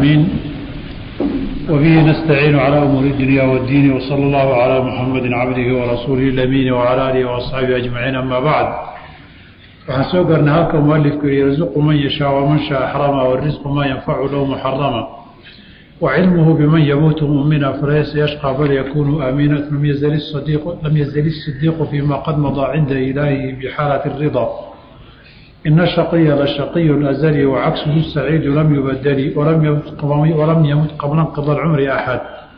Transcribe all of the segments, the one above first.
العالمين وبه نستعين على أمور الدنيا والدين وصلى الله على محمد عبده ورسوله الأمين وعلى آله وأصحابه أجمعين أما بعد waxaan soo garnay halka mualifku yihi yarzuqu man yashaa waman shaa xrama warisqu ma yanfacu lahu muxarama wacilmuhu biman yamuutu mumina falaysa yashqى bal yakunu aamina lam yazal الصidiiqu fima qad madaa cinda ilaahihi bxaalati الrida ina shaqiya lashaqiy azli wacaksuhu saciidu lam yubadli walam yamut qabla nqida cumri axad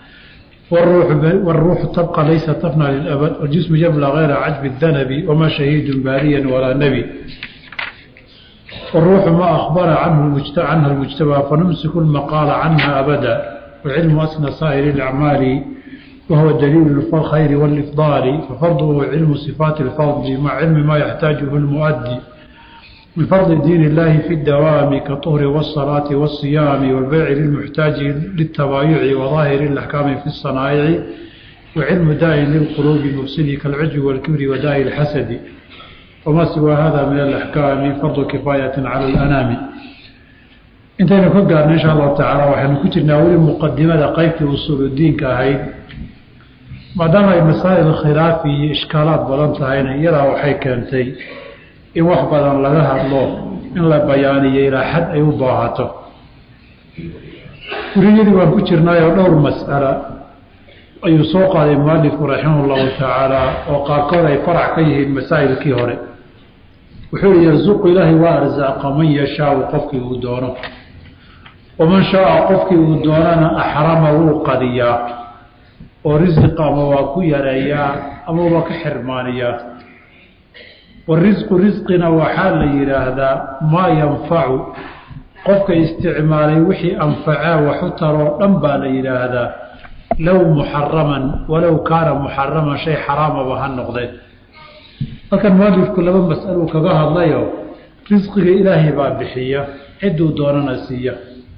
والروح تبقى ليس تفنى للأبد والجسم يبلى غير عجب الذنب وما شهيد باريا ولا نبي والروح ما أخبر عنه عنها المجتبى فنمسك المقال عنها أبدا والعلم أسنى سائر الأعمال وهو دليل الخير والإفضال ففرضه علم صفات الفضل مع علم ما يحتاجه المؤدي من فرض دين الله في الدوام كالطهر والصلاة والصيام والبيع للمحتاج للتبايع وظاهر الأحكام في الصنائع وعلم داء للقلوب مفسد كالعجب والكبر وداء الحسد وما سوى هذا من الأحكام فرض كفاية على الأنام intaynu ka gaarno insha allahu tacaala waxaynu ku jirnaa weli muqadimada qeybtii usuuludiinka ahayd maadaama ay masaa'il khilaafi iyo ishkaalaad badan tahayna iyadaa waxay keentay in wax badan laga hadlo in la bayaaniyo ilaa xad ay u baahato guriyadii waan ku jirnaayoo dhowr mas'ala ayuu soo qaaday mualifku raximah llahu tacaala oo qaarkood ay farac ka yihiin masaa'ilkii hore wuxuu yihi yarsuqu ilaahay waa arsaaqa man yashaau qofkii uu doono waman shaaa qofkii uu doonana axrama wuu qadiyaa oo risiqa ama waa ku yareeyaa ama waa ka xirmaaniyaa warisqu risqina waxaa la yidhaahdaa maa yanfacu qofka isticmaalay wixii anfacaa waxu taroo dhan baa la yidhaahdaa low muxaraman walow kaana muxaraman shay xaraamaba ha noqdee halkan mualifku laba mas'aluu kaga hadlayo risqiga ilaahay baa bixiya cidduu doonana siiya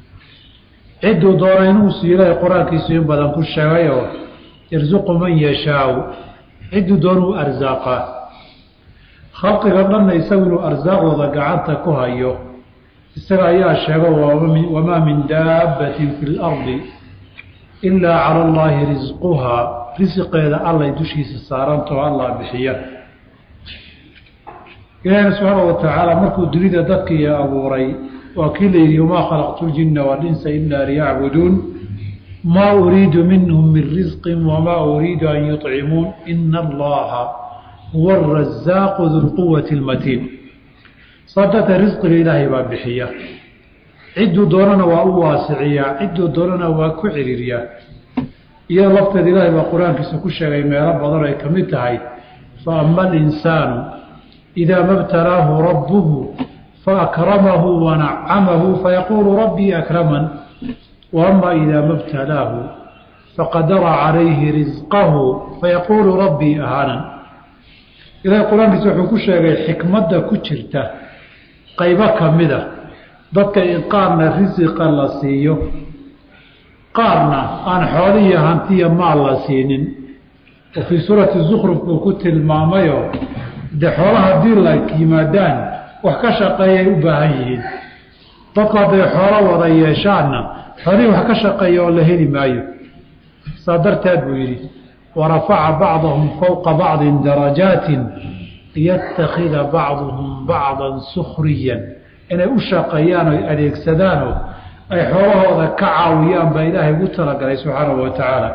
cidduu doona inuu siiyo ilaahay qur-aankiisu in badan ku sheegayoo yarsuqu man yashaau cidduu doonuu arsaaqaa khalqiga dhanna isagu inuu arsaaqdooda gacanta ku hayo isaga ayaa sheego wamaa min daabbatin fi lardi ilaa cala allaahi risquhaa risiqeeda allay dushiisa saarantao allah bixiya ilaahina subxaana wa tacaala markuu dunida dadkii abuuray waa kii la yidhi wamaa khalaqtu ljinna walinsa ilaa liyacbuduun maa uriidu minhum min risqin wamaa uriidu an yuطcimuun ina allaha huwa arasaaqu dulquwati lmatiin saa darteed risqiga ilaahay baa bixiya cidduu doonana waa u waasiciyaa cidduu doonana waa ku ciriiriyaa iyada lafteeda ilaahay baa qur-aankiisa ku sheegay meelo badan ay ka mid tahay fa ama alinsaanu idaa ma btalaahu rabbuhu faakramahu wanacamahu fayaquulu rabbii akraman wa ama idaa ma btalaahu faqadara calayhi risqahu fayaquulu rabbii ahaanan ilahay qur-aankiisa wuxuu ku sheegay xikmadda ku jirta qaybo ka mida dadka in qaarna risiqa la siiyo qaarna aan xoolihiyo hantiya maal la siinin oo fii suurati zukruf buu ku tilmaamayo dee xoolaha haddii la yimaadaan wax ka shaqeeyay u baahan yihiin dadku hadday xoolo wada yeeshaanna xoolihii wax ka shaqeeya oo la heli maayo saa darteed buu yidhi warafaca bacdahum fowqa bacdin darajaatin liyattakhida bacduhum bacdan sukhriyan inay u shaqeeyaan oy adeegsadaanoo ay xoolahooda ka caawiyaan baa ilaahay ugu talagalay subxaanahu wa tacaala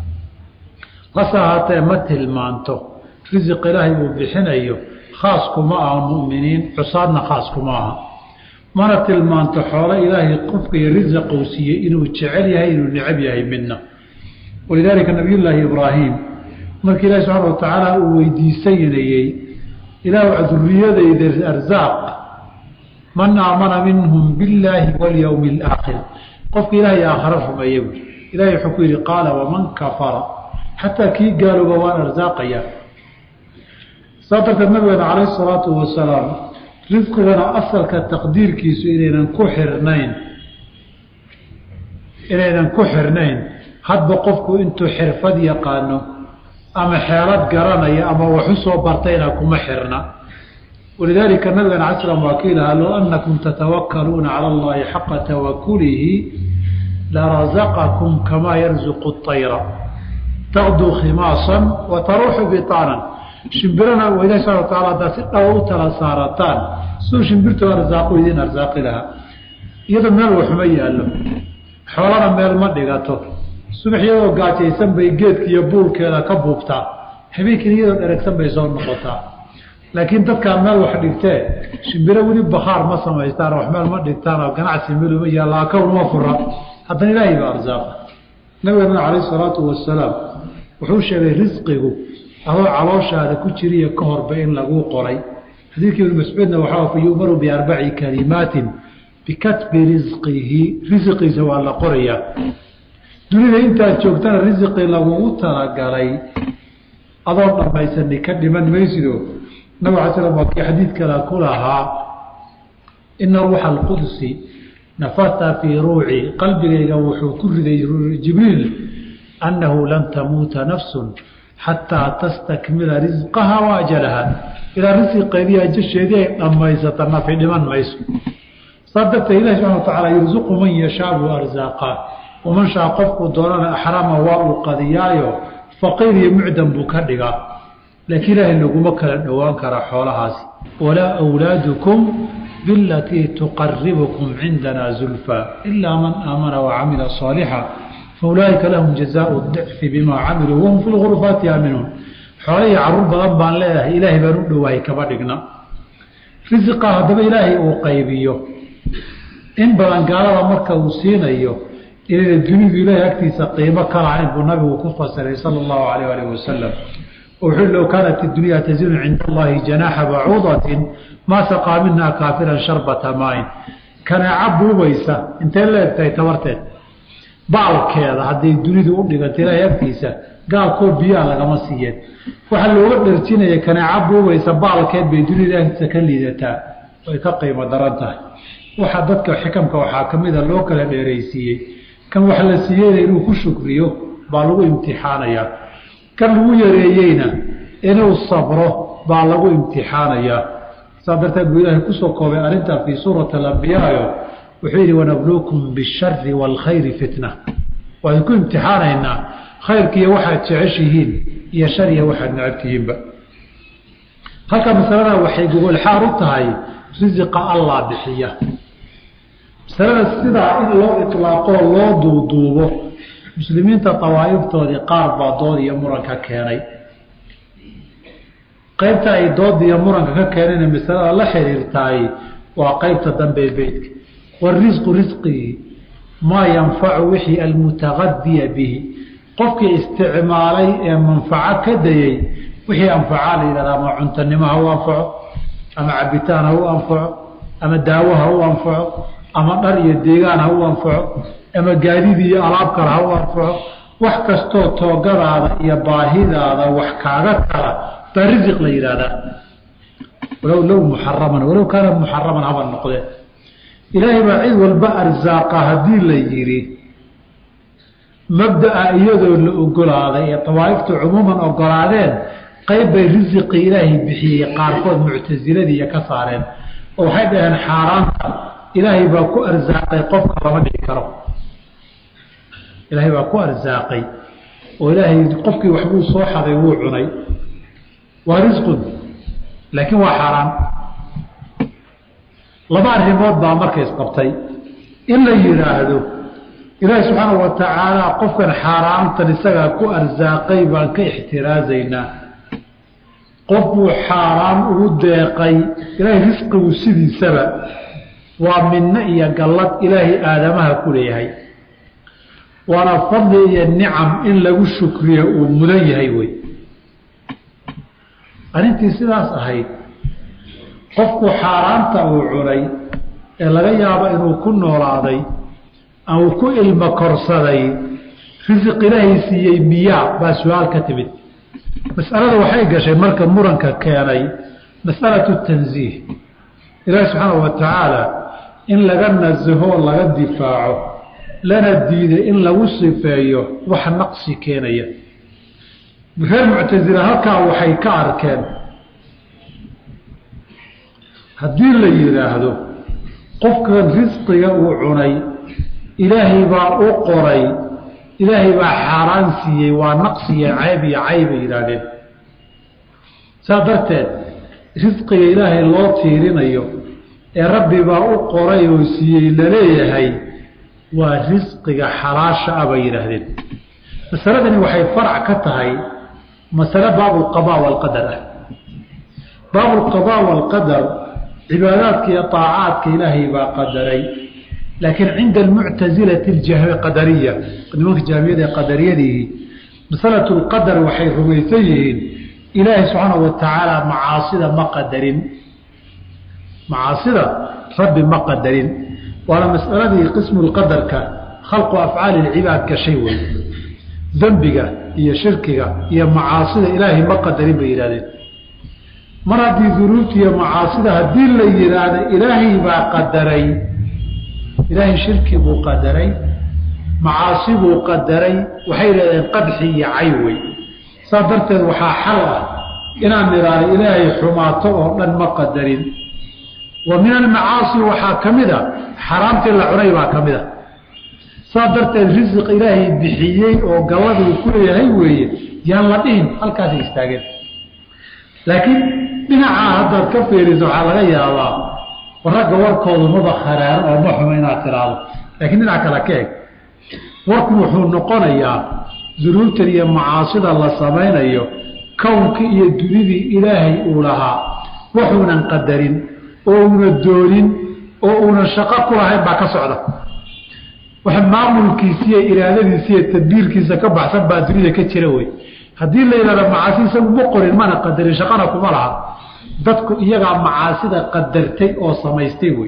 hase ahaatee ma tilmaanto risiq ilaahay uu bixinayo khaas kuma aha mu'miniin cusaadna khaas kuma aha mana tilmaanto xoolo ilaahay qofka iyo risiqa uu siiyey inuu jecel yahay inuu necab yahay midna walidaalika nabiyullaahi ibraahim markii ilahi subxaana wa tacaala uu weydiisanayey ilaah duriyadayda arsaaq man aamana minhum billaahi walyowmi alaakhir qofka ilaahay aakhare rumeeya buui ilahay wuxuu ku yidhi qaala waman kafara xataa kii gaalooba waan arsaaqaya saa darteed nabigeena calayhi salaatu wasalaam risqigana asalka taqdiirkiisu inaynan ku xirnayn inaynan ku xirnayn hadba qofku intuu xirfad yaqaano ama xeelad garanaya ama waxu soo bartayna kuma xirna walidaalika nabigana cala slam waa kii lahaa low annakum tatawakkaluuna cala allahi xaqa tawakulihi larazaqakum kamaa yarzuqu اطayra taqduu khimaasan wa taruuxu bitaanan shimbirana waa ilahi subana wa taala haddaad si dhaba u tala saarataan siduu shimbirtu arsaaqu idin arsaaqi lahaa iyadoo meel waxuma yaallo xoolana meel ma dhigato subax iyadoo gaajaysan bay geedka iyo buulkeeda ka buubtaa habeenkiina iyadoo dheragsan bay soo noqotaa laakiin dadkaa meel wax dhigtee shimbiro weli bakaar ma samaystaan wax meel ma dhigtaan oo ganacsi meluma yaalla akawnuma fura haddana ilaahay baa arsaaqa nabigana calayh salaatu wasalaam wuxuu sheegay risqigu adoo calooshaada ku jiriya ka horba in laguu qoray xadiidkii ibnu mascuudna waxaa fa yu'maru biarbaci kalimaatin bikatbi risqihi risqiisa waa la qorayaa dunida intaad joogtana risqi lagugu talagalay adoo dhammaysani ka dhiman maysido nabig ala slam waa kii xadiid kale ku lahaa ina ruuxa alqudsi nafata fii ruuci qalbigayga wuxuu ku riday jibriil annahu lan tamuuta nafsun xataa tastakmila risqaha wa ajalaha ilaa risqeedii ajasheedii ay dhammaysata nafi dhiman mayso saa darteed ilahi subxana wa tacaala yursuqu man yashaa buu arsaaqaa waman shaa qofkuu doonana axrama waa uu qadiyaayo faqiir iyo mucdam buu ka dhigaa laakiin ilaahay laguma kala dhowaan karaa xoolahaasi walaa awlaadukum bilatii tuqaribukum cindana zulfa ilaa man aamana wacamila saalixa faulaaika lahum jazaau dicfi bimaa camiluu wahum fi lgurufaati aaminuun xoole iyo caruur badan baan leedahay ilaahay baan u dhowahay kama dhigna risiqa haddaba ilaahay uu qaybiyo in badan gaalada marka uu siinayo inayna dunidu ilaahay agtiisa qiimo ka lahayn buu nabigu ku fasiray sala allahu alayh alih wasalam wuxuu low kaanat idunyaa tazinu cinda allahi janaaxa bacuudatin maa saqaa minhaa kaafiran sharbata maain kanaaca buubaysa intee la egtahay tabarteed baalkeeda hadday dunidu u dhiganta ilaahay agtiisa gaalkoo biyaa lagama siiyeen waxaa looga dharjinaya kanaaca buubaysa baalkeed bay dunida agtiisa ka liidataa way ka qiimo daran tahay waxaa dadka xikamka waxaa ka mida loo kala dheeraysiiyey kan wax la siiyeyna inuu ku shukriyo baa lagu imtixaanayaa kan lagu yareeyeyna inuu sabro baa lagu imtixaanayaa saa darteed buu ilaahay kusoo koobay arrintaa fii suurati alambiyaayo wuxuu yidhi wanabluukum bishari waalkhayri fitna waan ku imtixaanaynaa khayrkiiyo waxaad jeceshihiin iyo shariya waxaad necabtihiinba halka masalada waxay gogolxaar u tahay risiqa allah bixiya masalada sidaa in loo itlaaqoo loo duuduubo muslimiinta dawaa'iftoodii qaar baa dood iyo muranka keenay qaybta ay dooda iyo muranka ka keeneen masalada la xiriirtaay waa qaybta dambe beytka warisqu risqigii maa yanfacu wixii almutagadiya bihi qofkii isticmaalay ee manfaco ka dayey wixii anfacaa la yidhahda ama cuntanimo ha u anfaco ama cabitaan ha u anfaco ama daawo ha u anfaco ama dhar iyo deegaan ha u anfaco ama gaadiid iyo alaab kale ha u anfaco wax kastoo toogadaada iyo baahidaada wax kaaga tala baa risiq la yidhaahdaa walow low muxaraman walow kaana muxaraman haba noqdee ilaahay baa cid walba arsaaqa haddii la yidhi mabdaa iyadoo la ogolaaday ee dawaa'iftu cumuuman ogolaadeen qayb bay risiqii ilaahay bixiyey qaarkood muctasiladii iyo ka saareen oo waxay dhaheen xaaraanta ilaahay baa ku arsaaqay qofka lama dhigi karo ilaahay baa ku arsaaqay oo ilaahay qofkii waxbuu soo xaday wuu cunay waa risqun laakiin waa xaaraan laba arrimood baa marka isqabtay in la yidhaahdo ilaahay subxaana wa tacaala qofkan xaaraantan isagaa ku arsaaqay baan ka ixtiraazaynaa qof buu xaaraan ugu deeqay ilaahay risqigu sidiisaba waa midno iyo gallad ilaahay aadamaha ku leeyahay waana fadli iyo nicam in lagu shukriyo uu mudan yahay wey arrintii sidaas ahayd qofku xaaraanta uu cunay ee laga yaabo inuu ku noolaaday ama uu ku ilmo korsaday risiq ilaahay siiyey miyaa baa su-aal ka timid mas'alada waxay gashay marka muranka keenay mas'alatu tansiih ilaahi subxaana wa tacaala in laga nasaho laga difaaco lana diiday in lagu sifeeyo wax naqsi keenaya reer muctasila halkaa waxay ka arkeen haddii la yidhaahdo qofkan risqiga uu cunay ilaahay baa u qoray ilaahay baa xaaraan siiyey waa naqsiya cayb iyo caybay yidhaahdeen saa darteed risqiga ilaahay loo tiirinayo ee rabbi baa u qoray oo siiyey laleeyahay waa risqiga xalaasha ah bay yidhaahdeen masaladani waxay farac ka tahay masale baabulqadaa waalqadar ah baabulqadaa waalqadar cibaadaadka iyo aacaadka ilaahay baa qadaray laakiin cinda almuctasilati qadariya nimanka jaamiyada ee qadariyadiihi masalatu lqadar waxay rumaysan yihiin ilaahay subxaana wa tacaala macaasida ma qadarin macaasida rabbi ma qadarin waana masaladii qismu lqadarka khalqu afcaali lcibaad gashay wey dembiga iyo shirkiga iyo macaasida ilaahay ma qadarin bay yidhahdeen mar haddii dunuubta iyo macaasida haddii la yidhaahdo ilaahay baa qadaray ilaahay shirki buu qadaray macaasi buu qadaray waxay yidhahdeen qadxi iyo caywey saas darteed waxaa xal ah inaan nidhaahno ilaahay xumaato oo dhan ma qadarin wa min almacaasi waxaa ka mid a xaraamtii la cunay baa ka mid a saas darteed risiq ilaahay bixiyey oo galladuu ku leeyahay weeye yaan la dhihin halkaasay istaageen laakiin dhinacaa haddaad ka fiiriso waxaa laga yaabaa ragga warkoodu maba kharaaro oo ma xumo inaad tiraahdo laakiin dhinac kale ka eg warku wuxuu noqonayaa dunuubtan iyo macaasida la samaynayo kownkii iyo dunidii ilaahay uu lahaa wuxuunan qadarin oo una doonin oo uunan shaqo ku lahayn baa ka socda wax maamulkiisiiyo iraadadiisiiyo tadbiirkiisa ka baxsan baa dunida ka jira wey haddii la yidhahdo macaasi isagu ma qorin mana qadarin shaqana kuma laha dadku iyagaa macaasida qadartay oo samaystay wey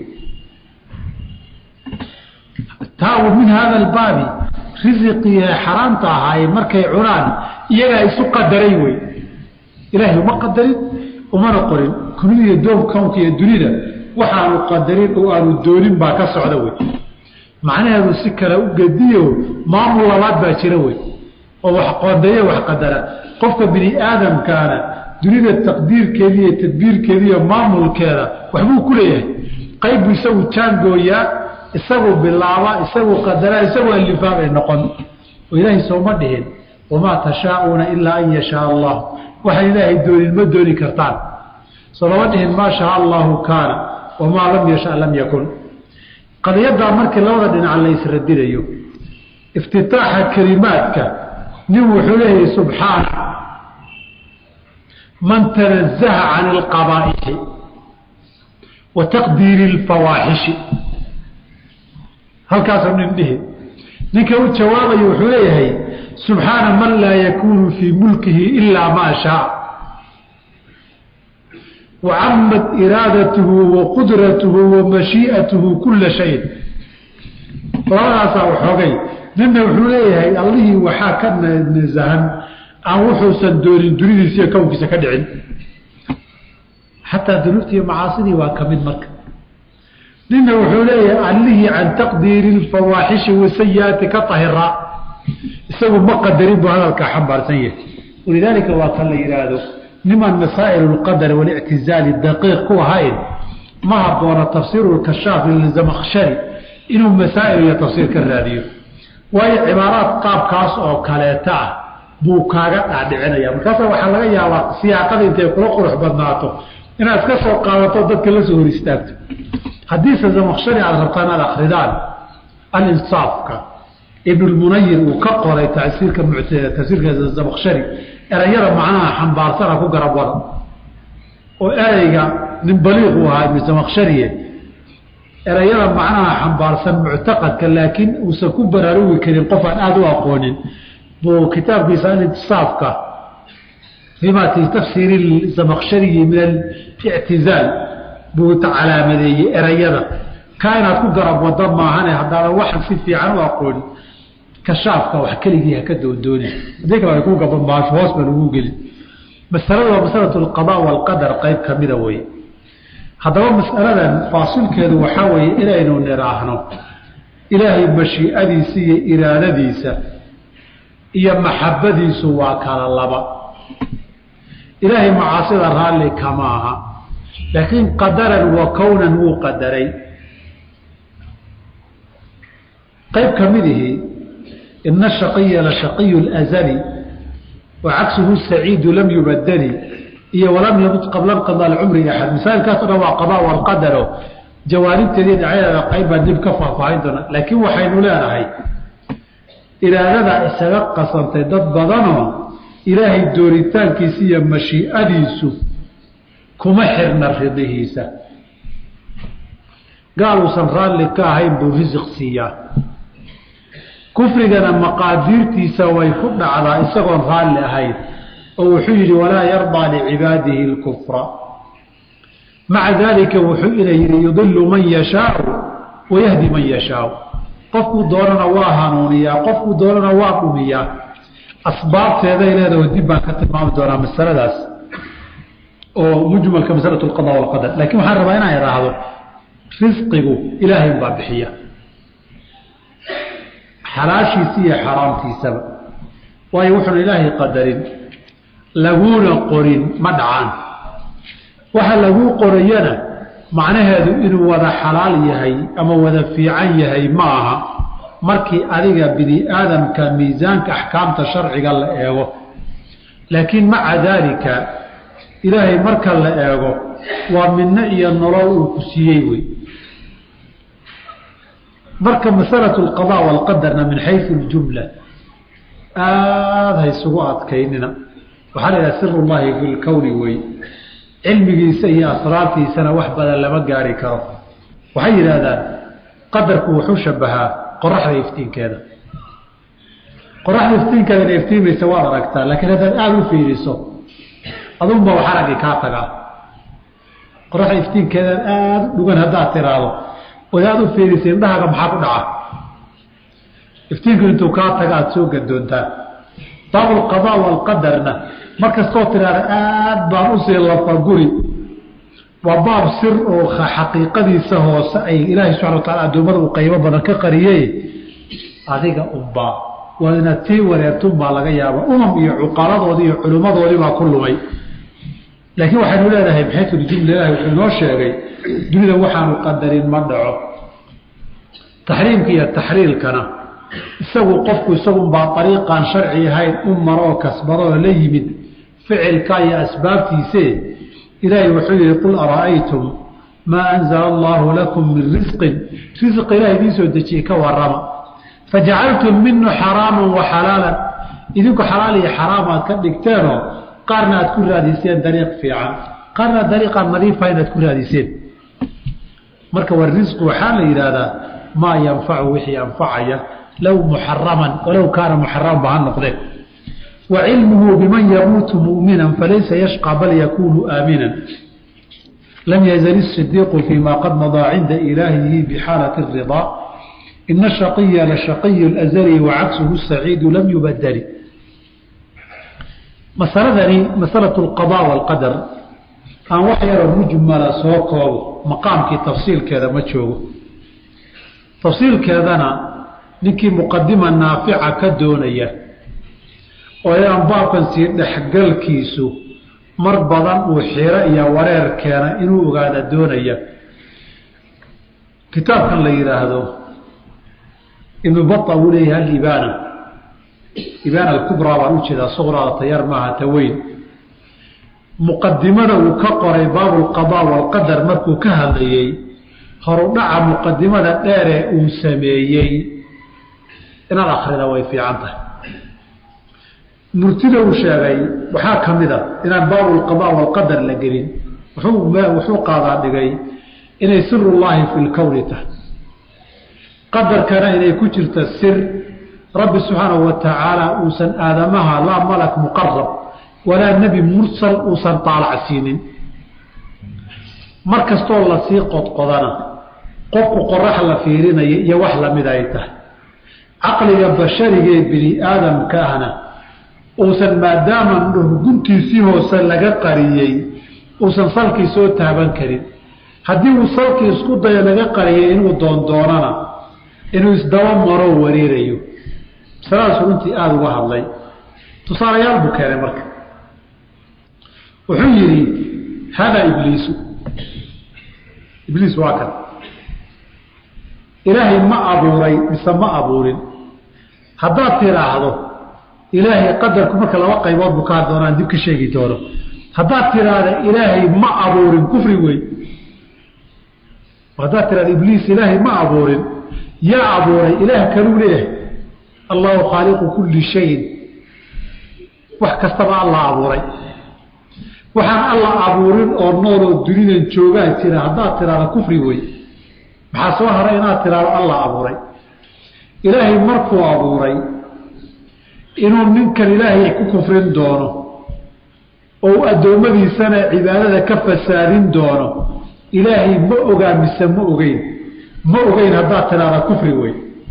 taa min hada albaabi risiqii xaraamta ahaaye markay cunaan iyagaa isu qadaray wey ilaahay uma qadarin umana qorin kunida doom kownka iyo dunida waxaanu qadarin oo aanu doonin baa ka socda wey macnaheedu si kale u gediyo maamul labaad baa jira wey oo wax qoondeeye wax qadara qofka bini aadamkaana dunida taqdiirkeeda iyo tadbiirkeeda iyo maamulkeeda waxbuu ku leeyahay qaybbuu isagu jaangooyaa isagu bilaaba isagu qadaraa isagu alifaabay noqon oo ilaahay sooma dhihin wamaa tashaauuna ilaa an yashaa allah waxaan ilaahay doonin ma dooni kartaan soo lama dhihin maa shaa allahu kaana wamaa lam yasha lam yakun qadiyaddaa markii labada dhinac la ysradinayo iftitaaxa kelimaadka nin wuxuu leeyahay subxaana man tanazaha can alqabaa'ixi wa taqdiiri alfawaaxishi halkaasuu nin dhihi ninka u jawaabayo wuxuu leeyahay subxaana man laa yakuunu fii mulkihi ilaa maa shaa wacamad iraadatuhu wa qudratuhu wa mashii'atuhu kula shayin labadaasaa waxoogay ninna wuxuu leeyahay allihii waxaa ka nasahan aan wuxuusan doonin dunidiisa iyo kownkiisa ka dhicin xataa dunuubta iyo macaasidii waa ka mid marka ninna wuxuu leeyahay allihii can taqdiiri alfawaaxishi wasayiaati ka tahira isagu ma qadarin buu hadalkaa xambaarsan yahay walidaalika waa kan la yidhaahdo niman masaa'il lqadar walictizaali daqiiq ku ahayn ma habboona tafsiiru lkashaaf lilzamakhshari inuu masaa'il iyo tafsiir ka raadiyo waayo cibaaraad qaabkaas oo kaleeta ah buu kaaga dhaadhicinaya markaasa waxaa laga yaabaa siyaaqada intay kula qurux badnaato inaad iska soo qaadato dadka la soo hor istaagto haddiise zamakhshari aada rabtaan aad akridaan alinsaafka ibnulmunayir uu ka qoray tasiirka tafsiirka zamakhshari erayada macnaha xambaarsana ku garab wada oo ereyga nin baliiq uu ahaa ibnu zamakhshariye erayada macnaha xambaarsan muctaqadka laakiin uusan ku baraarugi karin qof aan aada u aqoonin buu kitaabkiisa alintisaafka fima tafsiiri zamakhshariyi min alictizaal buu calaamadeeyey erayada kaa inaad ku garab wada maahane haddaadan waxan si fiican u aqoonin kashaafka wax keligii haka doondooni haddii kale ay ku gabamaasho hoos baa lagu geli masalada waa masalatu alqadaa waalqadar qayb ka mida weye haddaba masaladan faasilkeedu waxaa weeye inaynu nidhaahno ilaahay mashiicadiisa iyo iraadadiisa iyo maxabadiisu waa kala laba ilaahay macaasida raalli kama aha laakiin qadaran wa kownan wuu qadaray qayb ka midihi ina shaqiya la shaqiyu lazali wa cagsuhu saciidu lam yubadali iyo walam yamut qabla nqada cumri axad masaailkaas o dhan waa qada walqadaro jawaanibteedii dhacyadeeda qayb baan dib ka faahfaahin doona laakiin waxaynu leenahay iraadada isaga qasantay dad badanoo ilaahay dooritaankiisa iyo mashiicadiisu kuma xirna ridihiisa gaal uusan raalli ka ahayn buu risiq siiyaa kufrigana maqaadiirtiisa way ku dhacdaa isagoon raalli ahayn oo wuxuu yidhi walaa yardaa licibaadihi اlkufra maca daalika wuxuu ina yidhi yudilu man yashaau wayahdi man yashaau qofkuu doonana waa hanuuniyaa qofkuu doonana waa dhumiyaa asbaabteeday leedaho dib baan ka tilmaami doonaa masaladaas oo mujmalka masalatu lqada walqadar laakiin waxaan rabaa inaan idhaahdo risqigu ilaahay baa bixiya xalaashiisa iyo xaraamtiisaba waayo wuxuuna ilaahay qadarin laguuna qorin ma dhacaan waxa laguu qorayana macnaheedu inuu wada xalaal yahay ama wada fiican yahay ma aha markii adiga bini aadamka miisaanka axkaamta sharciga la eego laakiin maca daalika ilaahay marka la eego waa midno iyo nolol uu ku siiyey wey marka masalatu alqada walqadarna min xayu ljumla aada haysugu adkaynina waxaa la yidhaha sir ullahi fi lkowni wey cilmigiisa iyo asraartiisana wax badan lama gaari karo waxay yidhaahdaan qadarku wuxuu shabahaa qoraxda iftiinkeeda qoraxda iftiinkeeda ina iftiimaysa waad aragtaa laakiin haddaad aada u fiiriso adunba wax araggi kaa tagaa qoraxda iftiinkeedan aada u dhugan haddaad tiraahdo ood aada u fiirisa indhahaaga maxaa ku dhaca iftiinku intuu kaa taga aada soo gadoontaa baabulqadaa walqadarna mar kastoo tiraahda aad baan usii lafaguri waa baab sir oo xaqiiqadiisa hoose ay ilaahay subxana wa taala addoommada uu qaybo badan ka qariyey adiga unbaa waa inaad tii wareertunbaa laga yaaba umam iyo cuqaladoodii iyo culimmadoodii baa ku lumay laakiin waxaynu leedahay maxaytuljumla ilahi wuxuu inoo sheegay dunida waxaanu qadarin ma dhaco taxriimka iyo taxriilkana isagu qofku isagunbaa ariiqaan sharci ahayn u maroo kasbadoo la yimid ficilka iyo asbaabtiise ilaahay wuxuu yihi qul ara'aytum maa anzala allaahu lakum min risqin risq ilaah idiin soo dejiyey ka warama fajacaltum minhu xaraaman wa xalaalan idinku xalaal iyo xaraam aad ka dhigteenoo qaarna aad ku raadiseen dariiq fiican qaarna dariiqaan nadiifa inaad ku raadiseen marka war risqu waxaa la yidhaahdaa maa yanfacu wixii anfacaya low muxaraman walow kaana muxaraman ba ha noqdee wa cilmuhu biman yamuutu mu'minan falaysa yashqى bal yakunu aaminan lam yazal الصidiiqu fيma qad madaa cinda ilaahihi bxaalaة الriضا ina shaqiya lashaqiy اlأzli wacagsuhu الsaciidu lam yubadli masaladani masalaة اlqaضاء wاlqadar aan wax yaroo mujmala soo koobo maqaamkii tafsiilkeeda ma joogo tafsiilkeedana ninkii muqadima naafica ka doonaya oo aan baabkan sii dhexgalkiisu mar badan uu xiro iyo wareer keena inuu ogaada doonaya kitaabkan la yidhaahdo ibnu baa uu leeyahay alibaana ibaana alkubraa baan ujeedaa suqraada tayar maaha taweyn muqadimada uu ka qoray baabulqadaa walqadar markuu ka hadlayey horudhaca muqadimada dheeree uu sameeyey inaad akrida way fiican tahay murtida uu sheegay waxaa ka mid a inaan baabulqadaa walqadar la gelin wuxuu qaadaa dhigay inay sirullaahi fi lkowni tahay qadarkana inay ku jirta sir rabbi subxaanahu wa tacaala uusan aadamaha laa malak muqarab walaa nebi mursal uusan taalacsiinin mar kastoo lasii qodqodana qofku qorax la fiirinaya iyo wax lamid ay tahay caqliga basharigee bini aadamka ahna uusan maadaama guntiisii hoose laga qariyey uusan salkii soo taaban karin haddii uu salkii isku dayo laga qariyay inuu doondoonana inuu isdaba maroo wareerayo masaladaas runtii aada uga hadlay tusaalayaal buu keenay marka wuxuu yidhi hada ibliisu ibliis waa kan ilaahay ma abuuray mise ma abuurin haddaad tiraahdo ilaahay qadarku marka laba qaybood buu kaa doonaan dib ka sheegi doono haddaad tiraahda ilaahay ma abuurin kufri wey haddaad tirahda ibliis ilaahay ma abuurin yaa abuuray ilaah kaluu leeyahay allahu khaaliqu kulli shayin wax kastaba alla abuuray waxaan alla abuurin oo nooloo dunidan joogaa jira haddaad tiraahda kufri wey maxaa soo haray inaad tiraahdo alla abuuray ilaahay markuu abuuray inuu ninkan ilaahay ku kufrin doono oo addoommadiisana cibaadada ka fasaadin doono ilaahay ma ogaa mise ma ogeyn ma ogeyn haddaad tiraahda kufri wey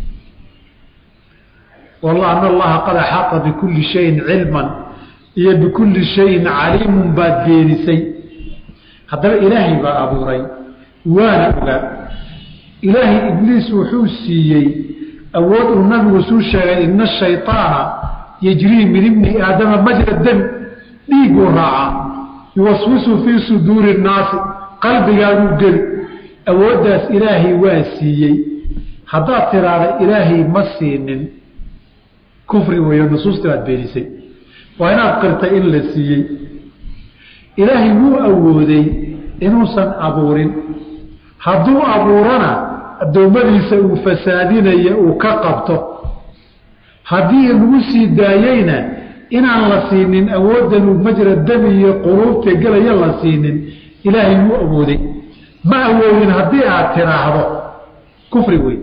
walla ana allaha qad axaata bikulli shayin cilman iyo bikulli shayin caliimun baad beenisay haddaba ilaahay baa abuuray waana ogaa ilaahay ibliis wuxuu siiyey awood uu nabigu suu sheegay ina ashayطaana yajrii min ibni aadama majra dami dhiiguu raacaa yuwaswisu fii suduuri الnaasi qalbigaaguu geli awooddaas ilaahay waa siiyey haddaad tiraahda ilaahay ma siinin kufri weeyo nusuusta baad beenisay waa inaad qirtay in la siiyey ilaahay wuu awooday inuusan abuurin hadduu abuurana addoommadiisa uu fasaadinaya uu ka qabto haddii lagu sii daayeyna inaan la siinin awooddan uu majra dami iyo quluubta gelaya la siinin ilaahay wuu awooday ma awoodin haddii aad tiraahdo kufri wey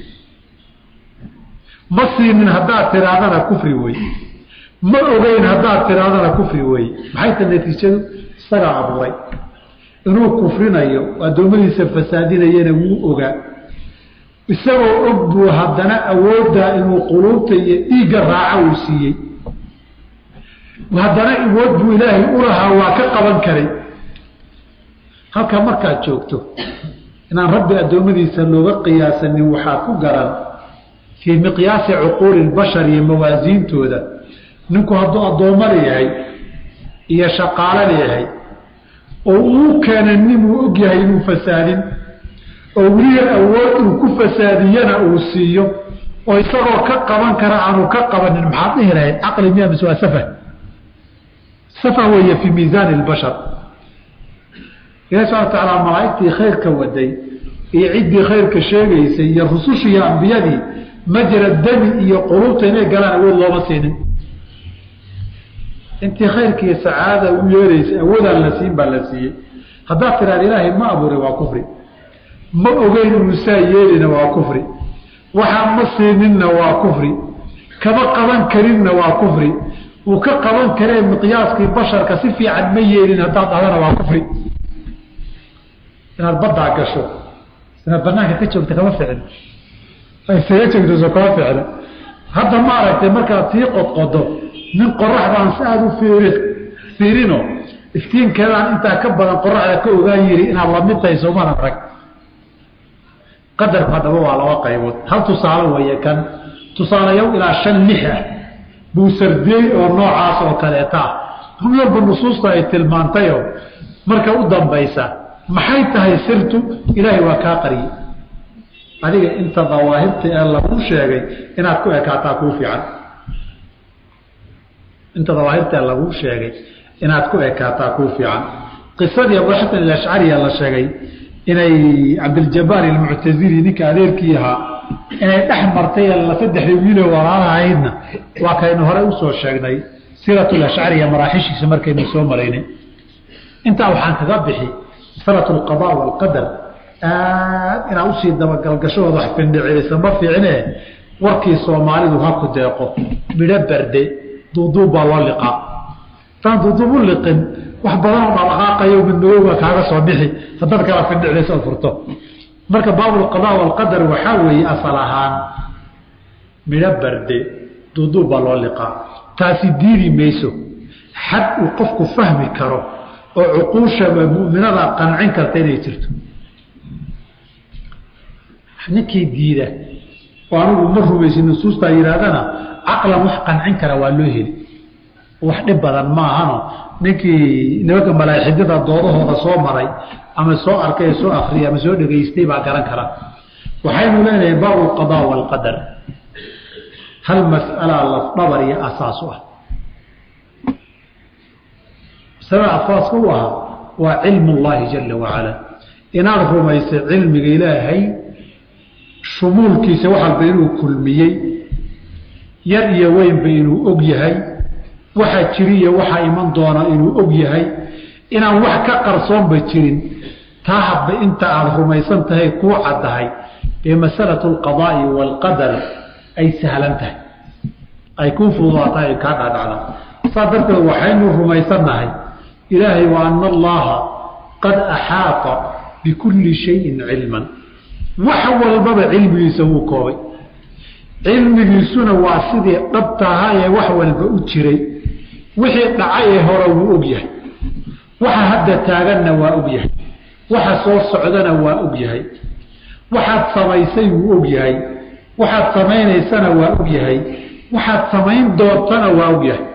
ma siinin haddaad tirahdana kufri wey ma ogeyn haddaad tirahdana kufri wey maxay ta natiijadu isagaa abuuray inuu kufrinayo addoommadiisa fasaadinayana wuu ogaa isagoo og buu haddana awooddaa inuu quluubta iyo dhiigga raaca uu siiyey haddana awood buu ilaahay u lahaa waa ka qaban karay halka markaad joogto inaan rabbi addoommadiisa looga qiyaasanin waxaa ku garan fii miqyaasi cuquuli lbashar iyo mawaasiintooda ninku hadduu addoommo leeyahay iyo shaqaalo leeyahay oo uu keena ninuu og yahay inuu fasaadin oo weliya awood uu ku fasaadiyana uu siiyo oo isagoo ka qaban kara aanu ka qabanin maxaad dhihi lahayd caqli miya mise waa safah safah weeye fii miisaani lbashar ilahi subana watacaala malaa'igtii khayrka waday iyo ciddii khayrka sheegaysay iyo rusushii iyo ambiyadii majra dami iyo quluubta inay galaan awood looma siinin intii khayrka iyo sacaadada u yeeraysay awoodaan la siin baa la siiyey haddaad tiraada ilaahay ma abuuray waa kufri ma ogeyn inuu saa yeelina waa kufri waxaa ma siininna waa kufri kama qaban karinna waa kufri uu ka qaban karee miqyaaskii basharka si fiican ma yeelin haddaad dhahdana waa kufri inaad baddaa gasho inaad banaanka ka joogta kama ficno isaga joogtaso kama ficno hadda ma aragtay markaad sii qodqodo nin qoraxdaan si aada u fiiri fiirino iftiinkeedaan intaa ka badan qoraxda ka ogaan yiri inaad lamid tahay soomadan rag qadarku haddaba waa laba qaybood hal tusaale weeye kan tusaalayow ilaa shan lix ah buu sardiyey oo noocaas oo kaleeta ah run walba nusuusta ay tilmaantayo marka u dambaysa maxay tahay sirtu ilaahay waa kaa qariyey adiga inta dawaahirta ee laguu sheegay inaad ku ekaataa kuu fiican inta dawaahirta ee laguu sheegay inaad ku ekaataa kuu fiican qisadii abuxasan alashcariya la sheegay inay cabdiljabaar almuctazili ninka adeerkii ahaa inay dhex martay saddexdii wiilo walaalahaydna waa kaynu horey usoo sheegnay sirat lashcariya maraaxishiisa markaynu soo maraynay intaa waxaan kaga bixi masalatu alqada waalqadar aad inaad usii dabagalgashood wax findhicilisa ma fiicne warkii soomaalidu ha ku deeqo midho barde duuduub baa loo liqaa taan duuduub u liqin wax badanoo dhaqaaqayo midmadooba kaaga soo bixi haddaad kala findhiclaysa ood furto marka baabulqada waalqadar waxaa weeye asal ahaan midho barde duuduub baa loo liqaa taasi diidi mayso xad uu qofku fahmi karo oo cuquushaba mu'minada qancin karta inay jirto ninkii diida oo anigu ma rumaysin nusuustaa yidhaahdana caqlan wax qancin kara waa loo heli wax dhib badan ma ahano ninkii nimanka malaaxidada doodahooda soo maray ama soo arkay soo akriyay ama soo dhegaystay baa garan kara waxaynu leenahay baabu alqadaa waalqadar hal mas'alaa lafdhabar iyo asaas u ah masalada asaaska u ahaa waa cilmu llahi jala wacala inaad rumaysa cilmiga ilaahay shumuulkiisa wax walba inuu kulmiyey yar iyo weynba inuu og yahay waxa jiriyo waxa iman doona inuu og yahay inaan wax ka qarsoonba jirin taa hadba inta aada rumaysan tahay kuu caddahay ee masalatu alqadaa'i waalqadar ay sahlan tahay ay kuu fududaatahay ay kaa dhaadhacda saas darteed waxaynu rumaysannahay ilaahay wa ana allaha qad axaata bikulli shayin cilman wax walbaba cilmigiisa wuu koobay cilmigiisuna waa sidii dhabtaha ee wax walba u jiray wixii dhacay ee hore wuu og yahay waxa hadda taaganna waa og yahay waxa soo socdana waa og yahay waxaad samaysay wuu og yahay waxaad samaynaysana waa og yahay waxaad samayn doontana waa og yahay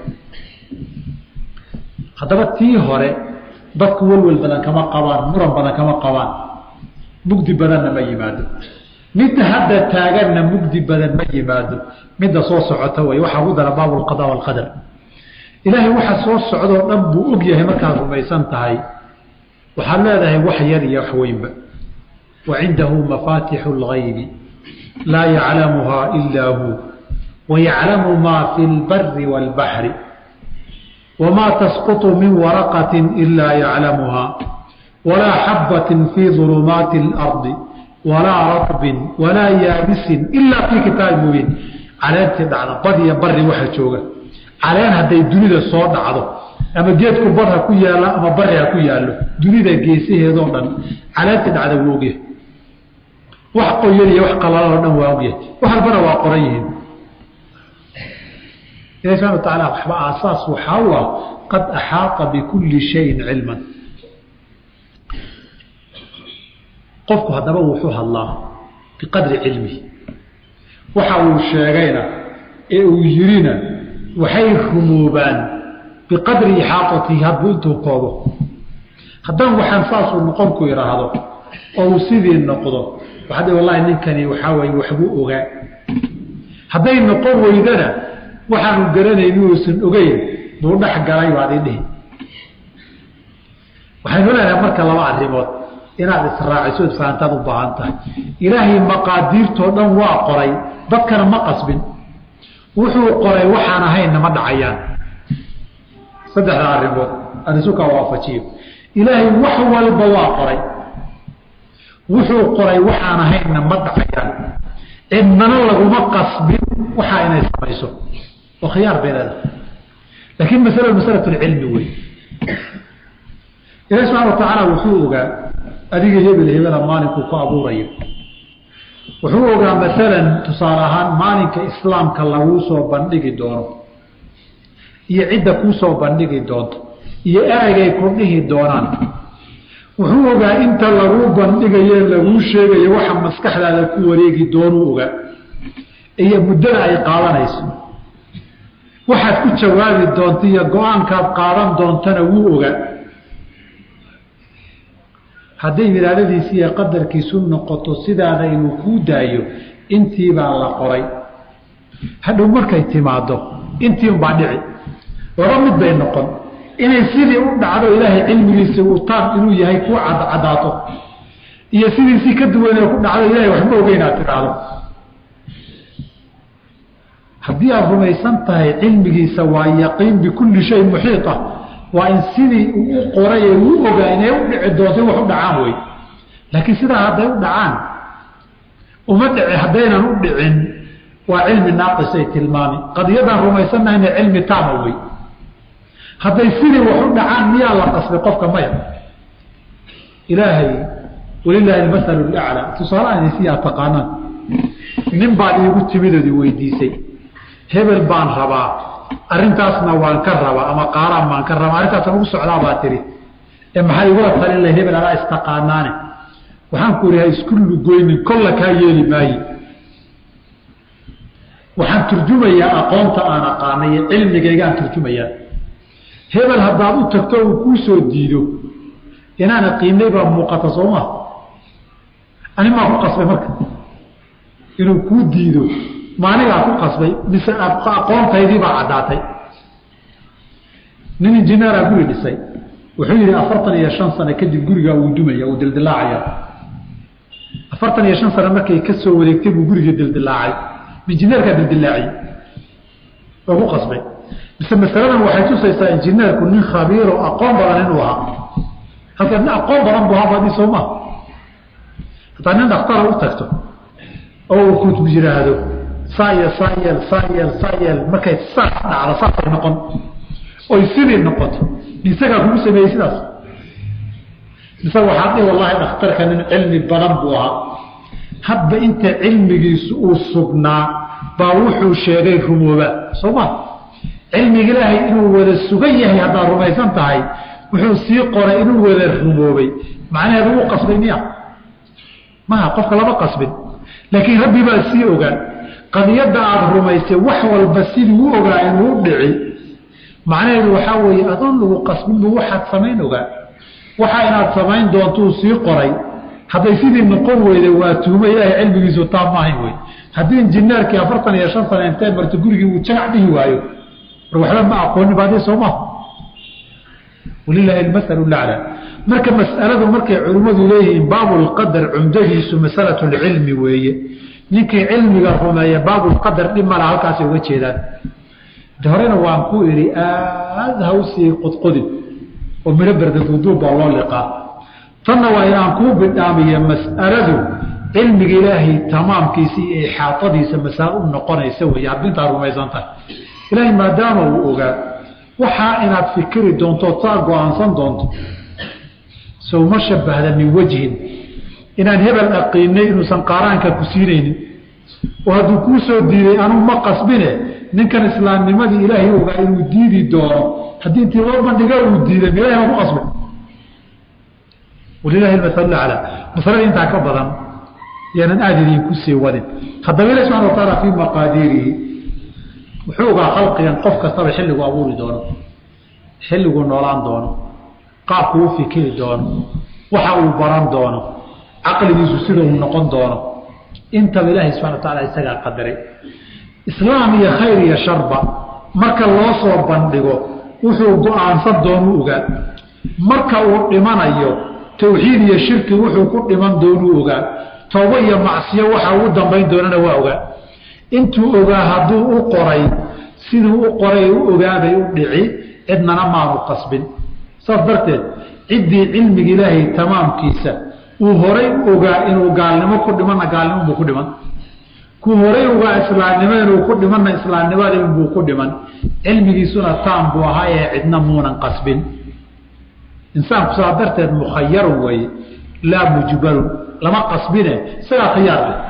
haddaba tii hore dadku welwel badan kama qabaan muran badan kama qabaan mugdi badanna ma yimaado midda hadda taaganna mugdi badan ma yimaado midda soo socota wey waxaa ugu dara baabu alqada waalqadar ilaahay waxa soo socdoo dhan buu og yahay markaad rumaysan tahay waxaad leedahay wax yar iyo wax weynba wa cindahu mafaatixu اlgaybi laa yaclamuhaa ilaa hu wayaclamu maa fi اlbari wاlbaxri wamaa tasquط min waraqaة ilaa yaclamuhaa walaa xabaة fii ظulumaati اlarضi walaa raطbin walaa yaabisin ilaa fii kitaabi mubiin caleentii dhacda bad iyo bari waxa jooga caleen hadday dunida soo dhacdo ama geedku bar ha ku yaalo ama bari ha ku yaallo dunida geesaheedoo dhan caleentii dhacda wuu ogyahay wax qoyan iyo wax qalaloo dhan waa ogyahay wax albana waa qoran yihiin ilahi subxana wa tacaala waxba aasaas waxaa u ah qad axaata bikulli shayin cilman qofku haddaba wuxuu hadlaa biqadri cilmihi waxa uu sheegayna ee uu yirina waxay rumoobaan biqadri ixaatatihi hadduu intuu koobo haddaan waxaan saasuu noqonku idhaahdo oo uu sidii noqdo waxaad wallahi ninkani waxaa waye waxbuu ogaa hadday noqon weydana waxaanu garanayn uusan ogeyn buu dhex galay baad ii dhihi waxaynu leenahay marka laba arrimood inaad israaciso isfahantaad u baahan tahay ilaahay maqaadiirtoo dhan waa qoray dadkana ma qasbin wuxuu qoray waxaan ahaynna ma dhacayaan saddexda arrimood anisukaa waafajiyo ilaahay wax walba waa qoray wuxuu qoray waxaan ahaynna ma dhacayaan cidnana laguma qasbin waxaa inay samayso oo khiyaar bay leedahay laakiin masala masalat lcilmi wey ilahi subxana wa tacaala wuxuu ogaa adiga hebel hebela maalinkuu ku abuurayo wuxuu ogaa maalan tusaale ahaan maalinka islaamka laguu soo bandhigi doono iyo cidda kuu soo bandhigi doonto iyo eraygay ku dhihi doonaan wuxuu ogaa inta laguu bandhigaye laguu sheegayo waxa maskaxdaada ku wareegi doonuu ogaa iyo muddada ay qaadanayso waxaad ku jawaabi doonto iyo go-aankaad qaadan doontana wuu ogaa hadday wilaadadiisi iyo qadarkiisu noqoto sidaada inuu kuu daayo intiibaa la qoray hadhow markay timaado intii unbaa dhici laba mid bay noqon inay sidii u dhacdo ilaahay cilmigiisa uu taam inuu yahay kuu cadcadaato iyo sidiisii ka duwanee ku dhacdo ilahay waxma ogeynaad tidhaahdo haddii aad rumaysan tahay cilmigiisa waa yaqiin bikulli shay muxiita waa in sidii uu u qoray ee uu ogaa inay u dhici doonto wax u dhacaan wey laakiin sidaa hadday u dhacaan uma dhici haddaynan u dhicin waa cilmi naaqisay tilmaami qadiyadaan rumaysanahayna cilmi taama wey hadday sidii wax u dhacaan miyaa la qasbay qofka maya ilaahay walilaahi almasalu laclaa tusaalahan si aad taqaanaan nin baad iigu timidoodii weydiisay hebel baan rabaa arrintaasna waan ka rabaa ama qaaraan baan ka rabaa arrintaasna ugu socdaa baa tihi ee maxaa igula talin lahay hebel adaa istaqaanaane waxaan ku ihi ha isku lugoynin kolla kaa yeeli maaye waxaan turjumayaa aqoonta aan aqaanay iyo cilmigaygaan turjumayaa hebel haddaad u tagto uu kuu soo diido inaana qiimay baa muuqata sooma ani maa ku qasbay marka inuu kuu diido maanigaa ku qasbay mise aqoontaydiibaa caddaatay nin injineera guri dhisay wuxuu yidhi afartan iyo shan sano kadib gurigaa uu dumaya uu dildilaacaya afartan iyo shan sano markay ka soo wareegtay buu guriga dildilaacay injineerkaa dildilaaciyey oo ku qasbay mise masaladan waxay tusaysaa injineerku nin khabiiro aqoon badan inuu ahaa halka nin aqoon badan buu ahaa baadi sooma hataa nin dhaktara u tagto oo uu ku yidhaahdo saa yeel saa yeel saa yeel saa yeel markay saas dhacdo saasay noqon oy sidii noqoto isagaa kugu sameeyey sidaas mise waxaad dhihi wallahi dhakhtarka nin cilmi badan buu ahaa hadba inta cilmigiisu uu sugnaa baa wuxuu sheegay rumooba soo ma cilmiga ilaahay inuu wada sugan yahay haddaad rumaysan tahay wuxuu sii qoray inuu wada rumoobay macnaheedu uu qasbay miya maha qofka lama qasbin laakiin rabbi baa sii ogaa qadiyadda aada rumaysay wax walba sidii u ogaa inuu u dhici macnaheedu waxaa weeye adoon lagu qasbin buu waxaad samayn ogaa waxa inaad samayn doontuu sii qoray hadday sidii noqon weyda waa tuuma ilaahay cilmigiisu taa maahayn wey haddii injineerkii afartan iyo shan sana intee marto gurigii uu jagac dhihi waayo war waxba ma aqoonin baadii soo maha walilaahi almasalu lacla marka mas'aladu markay culimmadu leeyihiin baabulqadar cumdadiisu masalatu lcilmi weeye ninkii cilmiga rumeeya baabulqadar dhib mala halkaasay uga jeedaan de horena waan ku idhi aada ha usii qodqodin oo midho berdaduuduub baa loo liqaa tanna waa inaan kuu bidhaamiye mas'aladu cilmiga ilaahay tamaamkiisa iyo ixaatadiisa masalo u noqonaysa wey hadda intaa rumaysan tahay ilaahay maadaama uu ogaa waxaa inaad fikiri doonto taa go-aansan doonto sowma shabahda min wejhin inaan hebel aqiinay inuusan qaaraanka ku siinaynin oo hadduu kuu soo diiday anuu ma qasbine ninkan islaamnimadii ilaahay ogaa inuu diidi doono haddii intii loo bandhiga uu diiday ilahay ma ku qasbay walilahi maal aclaa masalada intaa ka badan yaanan aada idinku sii wadin haddaba ilahi subxana wa taala fii maqaadiirihi wuxuu ogaa khalqigan qof kastaba xilligu abuuri doono xilliguu noolaan doono qaabku u fikiri doono waxa uu baran doono caqligiisu sida uu noqon doono intaba ilaahay subxana wa taala isagaa qadaray islaam iyo khayr iyo sharba marka loo soo bandhigo wuxuu go-aansan doonuu ogaa marka uu dhimanayo tawxiid iyo shirki wuxuu ku dhiman doonuu ogaa toobo iyo macsiyo waxa ugu dambayn doonana waa ogaa intuu ogaa hadduu u qoray siduu u qoray u ogaabay u dhici cidnana maanu qasbin saas darteed ciddii cilmiga ilaahay tamaamkiisa uu horay u ogaa inuu gaalnimo ku dhimanna gaalnimo buu ku dhiman kuu horay ogaa islaamnimo inuu ku dhimanna islaamnimadii buu ku dhiman cilmigiisuna taam buu ahaa ee cidna muunan qasbin insaanku saa darteed mukhayarun weeye laa mujbalun lama qasbine isagaa khiyaar leh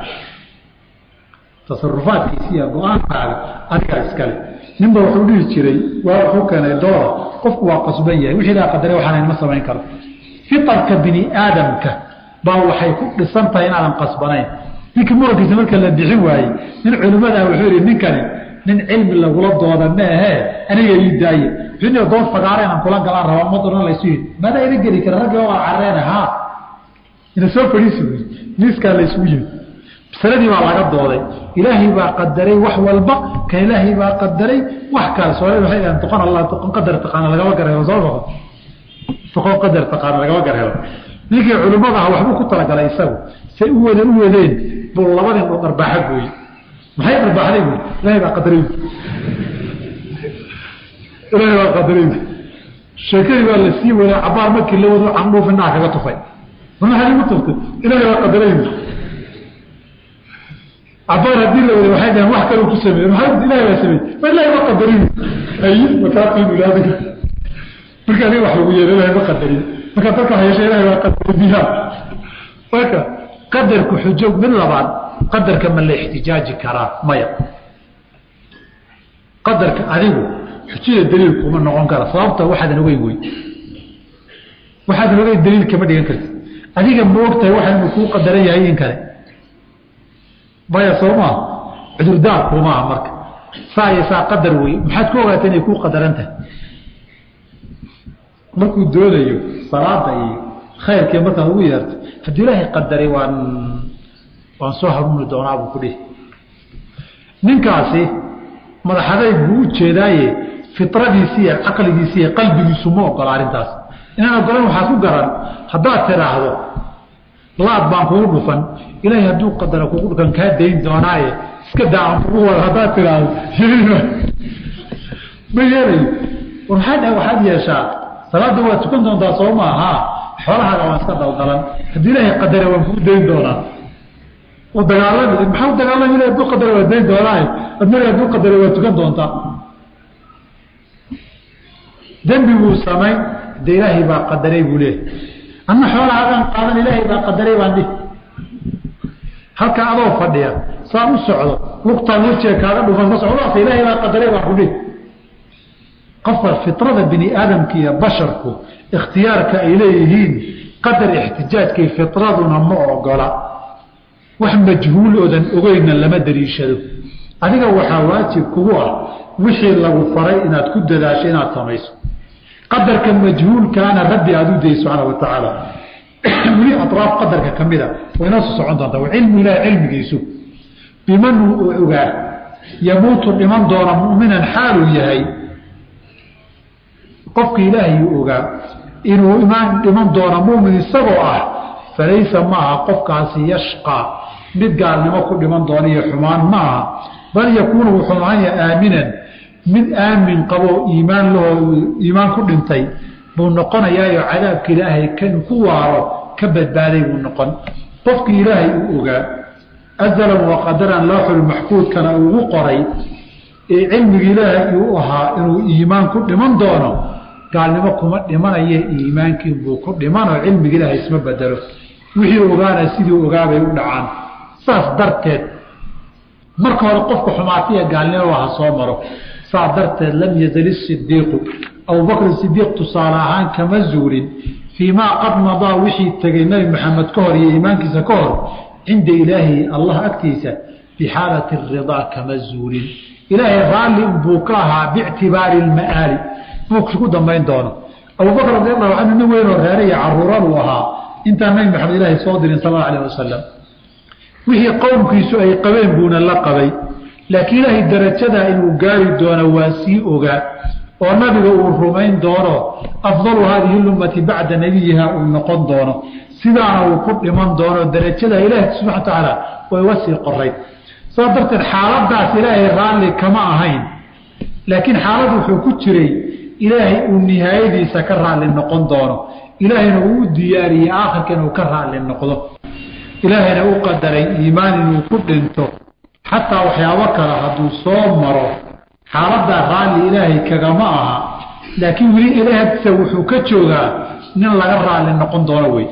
tasarufaadkiisa iyo go-aankaaga adigaa iskale ninba wuxuu dhihi jiray waa wuxuu keenay doora qofku waa qasban yahay wixii laa qadare waxaan ma samayn karo fitarka bini aadamka baa waxay ku dhisan tahay inaadan qasbanayn ninkii murankiisa marka la bixin waayey nin culimmadaa wuxuu yihi ninkani nin cilmi lagula dooda maahee aniga ii daaye wuxuu dood fagaara inaan kula galaan rabaa umaduna laysu yidhi maadaa ila geli kara raggi waa carreene haa ina soo fadhiisi buyi miiskaa laysugu yimi masaladii baa laga dooday ilaahay baa qadaray wax walba kan ilaahay baa qadaray wax kale soomaalida waxay dhahan toqon allah toqon qadar taqaana lagama garhelo soo noqon toqon qadar taqaana lagama garhelo ninkii culimmada ah waxbuu ku talagalay isagu say u wada u wadeen buu labadii oo dharbaaxa gooye maxay dharbaaxday buyi ilaahay baa qadaray ilaahay baa qadaray sheekadii baa la sii waday cabaar markii la wado candhuuf indhaha kaga tufay ma maxaad igu tuftay ilaahay baa qadaray cabaar haddii la waday waxay dhahen wax kaluu ku sameeye maxaa ilahay baa sameeyey ma ilaahay ma qadarin ay makaaqiinu ilaadiga marka aniga wax lagu yeelo ilahay ma qadarin marka dadka hayasha ilahay baa qadaray biha marka qadarku xujo mid labaad qadarka ma la ixtijaaji karaa maya qadarka adigu xujada daliil kuma noqon kara sababta waxaadan ogeyn wey waxaadan ogeyn daliil kama dhigan karti adiga ma ogtahay waxa inuu kuu qadaran yahay in kale maya soo maaha cudurdaar kumaaha marka saa iyo saa qadar wey maxaad ku ogaata inay kuu qadaran tahay markuu doonayo salaada iyo khayrkii markaad ugu yeerto haddii ilaahay qadaray waa waan soo hanuuni doonaa buu ku dhihi ninkaasi madaxaday buu u jeedaaye fitradiisi iyo caqligiisi iyo qalbigiisu ma ogola arrintaas inaan ogolan waxaad ku garan haddaad tidhaahdo laad baan kugu dhufan ilaahay hadduu qadara kugu dhufan kaa dayn doonaaye iska daa kugu wada haddaad tidhaahdo ma yeelayo war maxaa dhaha waxaad yeeshaa salaadda waad tukan doontaa soo maaha xoolahaaga waan iska daldalan haddii ilaahay qadara waan kugu dayn doonaa u dagaalami maxaa u dagaalami ilahay hadduu qadara waa dayn doonaaye adnaga hadduu qadara waa tukan doontaa dembi buu samayn de ilaahay baa qadaray buu leehay anna xoolahaagaan qaadan ilaahay baa qadaray baan dhihi halka adoo fadhiya saa u socdo lugtaan wejiga kaaga dhufan ka socdaas ilaahay baa qadaray baan ku dhihi qofka fitrada bini aadamka iyo basharku ikhtiyaarka ay leeyihiin qadar ixtijaajkay fitraduna ma ogola wax majhuul oodan ogeyna lama dariishado adiga waxaa waajib kugu ah wixii lagu faray inaad ku dadaasho inaad samayso qadarka majhuulkaana rabbi aada u dayay subxaana wa tacaala weli atraaf qadarka ka mida way noo soo socon doontaa cilmu ilahi cilmigiisu biman uu ogaa yamuutu dhiman doona mu'minan xaaluu yahay qofka ilaahay uu ogaa inuu imaan dhiman doona mumin isagoo ah falaysa maaha qofkaasi yashqaa mid gaalnimo ku dhiman doona iyo xumaan ma aha bal yakuunu wuxuu ahanya aaminan mid aamin qaboo iimaan lahoo iimaan ku dhintay buu noqonayaayo cadaabka ilaahay kan ku waaro ka badbaaday buu noqon qofkii ilaahay uu ogaa azalan wa qadaran looxul maxfuudkana ugu qoray ee cilmiga ilaahay uu ahaa inuu iimaan ku dhiman doono gaalnimo kuma dhimanaye iimaankii buu ku dhimanoo cilmiga ilaahay isma bedelo wixii ogaana sidii ogaabay u dhacaan saas darteed marka hore qofka xumaatiya gaalnimo ha soo maro saa darteed lam yazal isidiiqu abubakr sidiiq tusaale ahaan kama zuulin fii maa qad madaa wixii tegay nebi maxamed ka hor iyo iimaankiisa ka hor cinda ilaahi allah agtiisa bixaalati ridaa kama zuulin ilaahay raalli buu ka ahaa biictibaari lma'aali buu ku dambayn doono abubakr radi allahu canhu nin weynoo reere iyo caruuraduu ahaa intaan nebi maxamed ilaahay soo dirin sal alla alah wasalam wixii qowmkiisu ay qabeen buuna la qabay laakiin ilaahay darajadaa inuu gaari doono waa sii ogaa oo nabiga uu rumayn doono afdalu haadihi lummati bacda nebiyiha uu noqon doono sidaana uu ku dhiman doono darajada ilaahi subxana wa tacaala way uga sii qorayd saa darteed xaaladaas ilaahay raalli kama ahayn laakiin xaalad wuxuu ku jiray ilaahay uu nihaayadiisa ka raalli noqon doono ilaahayna uu u diyaariyey aakhirka inuu ka raalli noqdo ilaahayna u qadaray iimaan inuu ku dhinto xataa waxyaabo kale hadduu soo maro xaaladaa raalli ilaahay kagama aha laakiin weli ilaahagtiisa wuxuu ka joogaa nin laga raalli noqon doono wey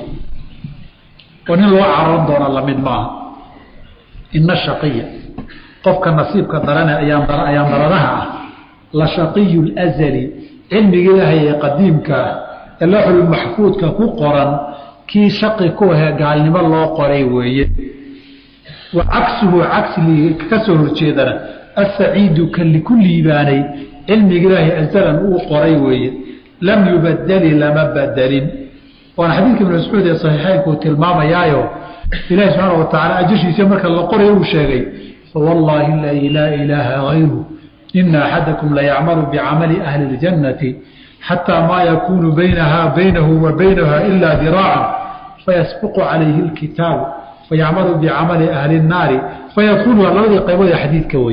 oo nin loo caroon doono lamid maaha ina shaqiya qofka nasiibka darane ayaan daradaha ah la shaqiyu lazali cilmiga ilaahay ee qadiimka ah ee looxul maxfuudka ku qoran kii shaqi ku ahee gaalnimo loo qoray weeye wa cagsuhu cagsi ka soo horjeedana asaciidu kan liku liibaanay cilmiga ilaahay azalan uu qoray weeye lam yubadeli lama badelin waana xadiidka ibn mascuud ee saxiixeynku tilmaamayaayo ilahi subxaana wa tacala ajashiisa marka la qorayo uu sheegay fawallaahi aladii laa ilaaha hayru ina axadakum layacmalu bicamali ahli اljannati xataa maa yakuunu baynaha baynahu wa baynaha ila diraacan fayasbiqu calayhi اlkitaabu fayacmalu bicamali ahli الnaari fayadkuluha labadii qaybood ee xadiidka wey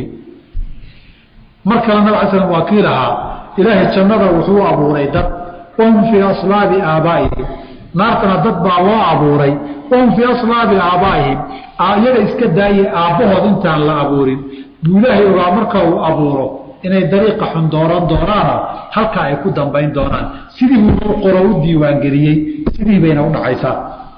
mar kale nab ala slam waa kii lahaa ilaahay jannada wuxuu abuuray dad wahum fii aslaabi aabaa'ihim naartana dad baa loo abuuray wahum fii aslaabi aabaa'ihim iyaga iska daaye aabbahood intaan la abuurin buu ilaahay ogaa marka uu abuuro inay dariiqa xun dooran doonaano halkaa ay ku dambayn doonaan sidii buu u qoro u diiwaangeliyey sidii bayna u dhacaysaa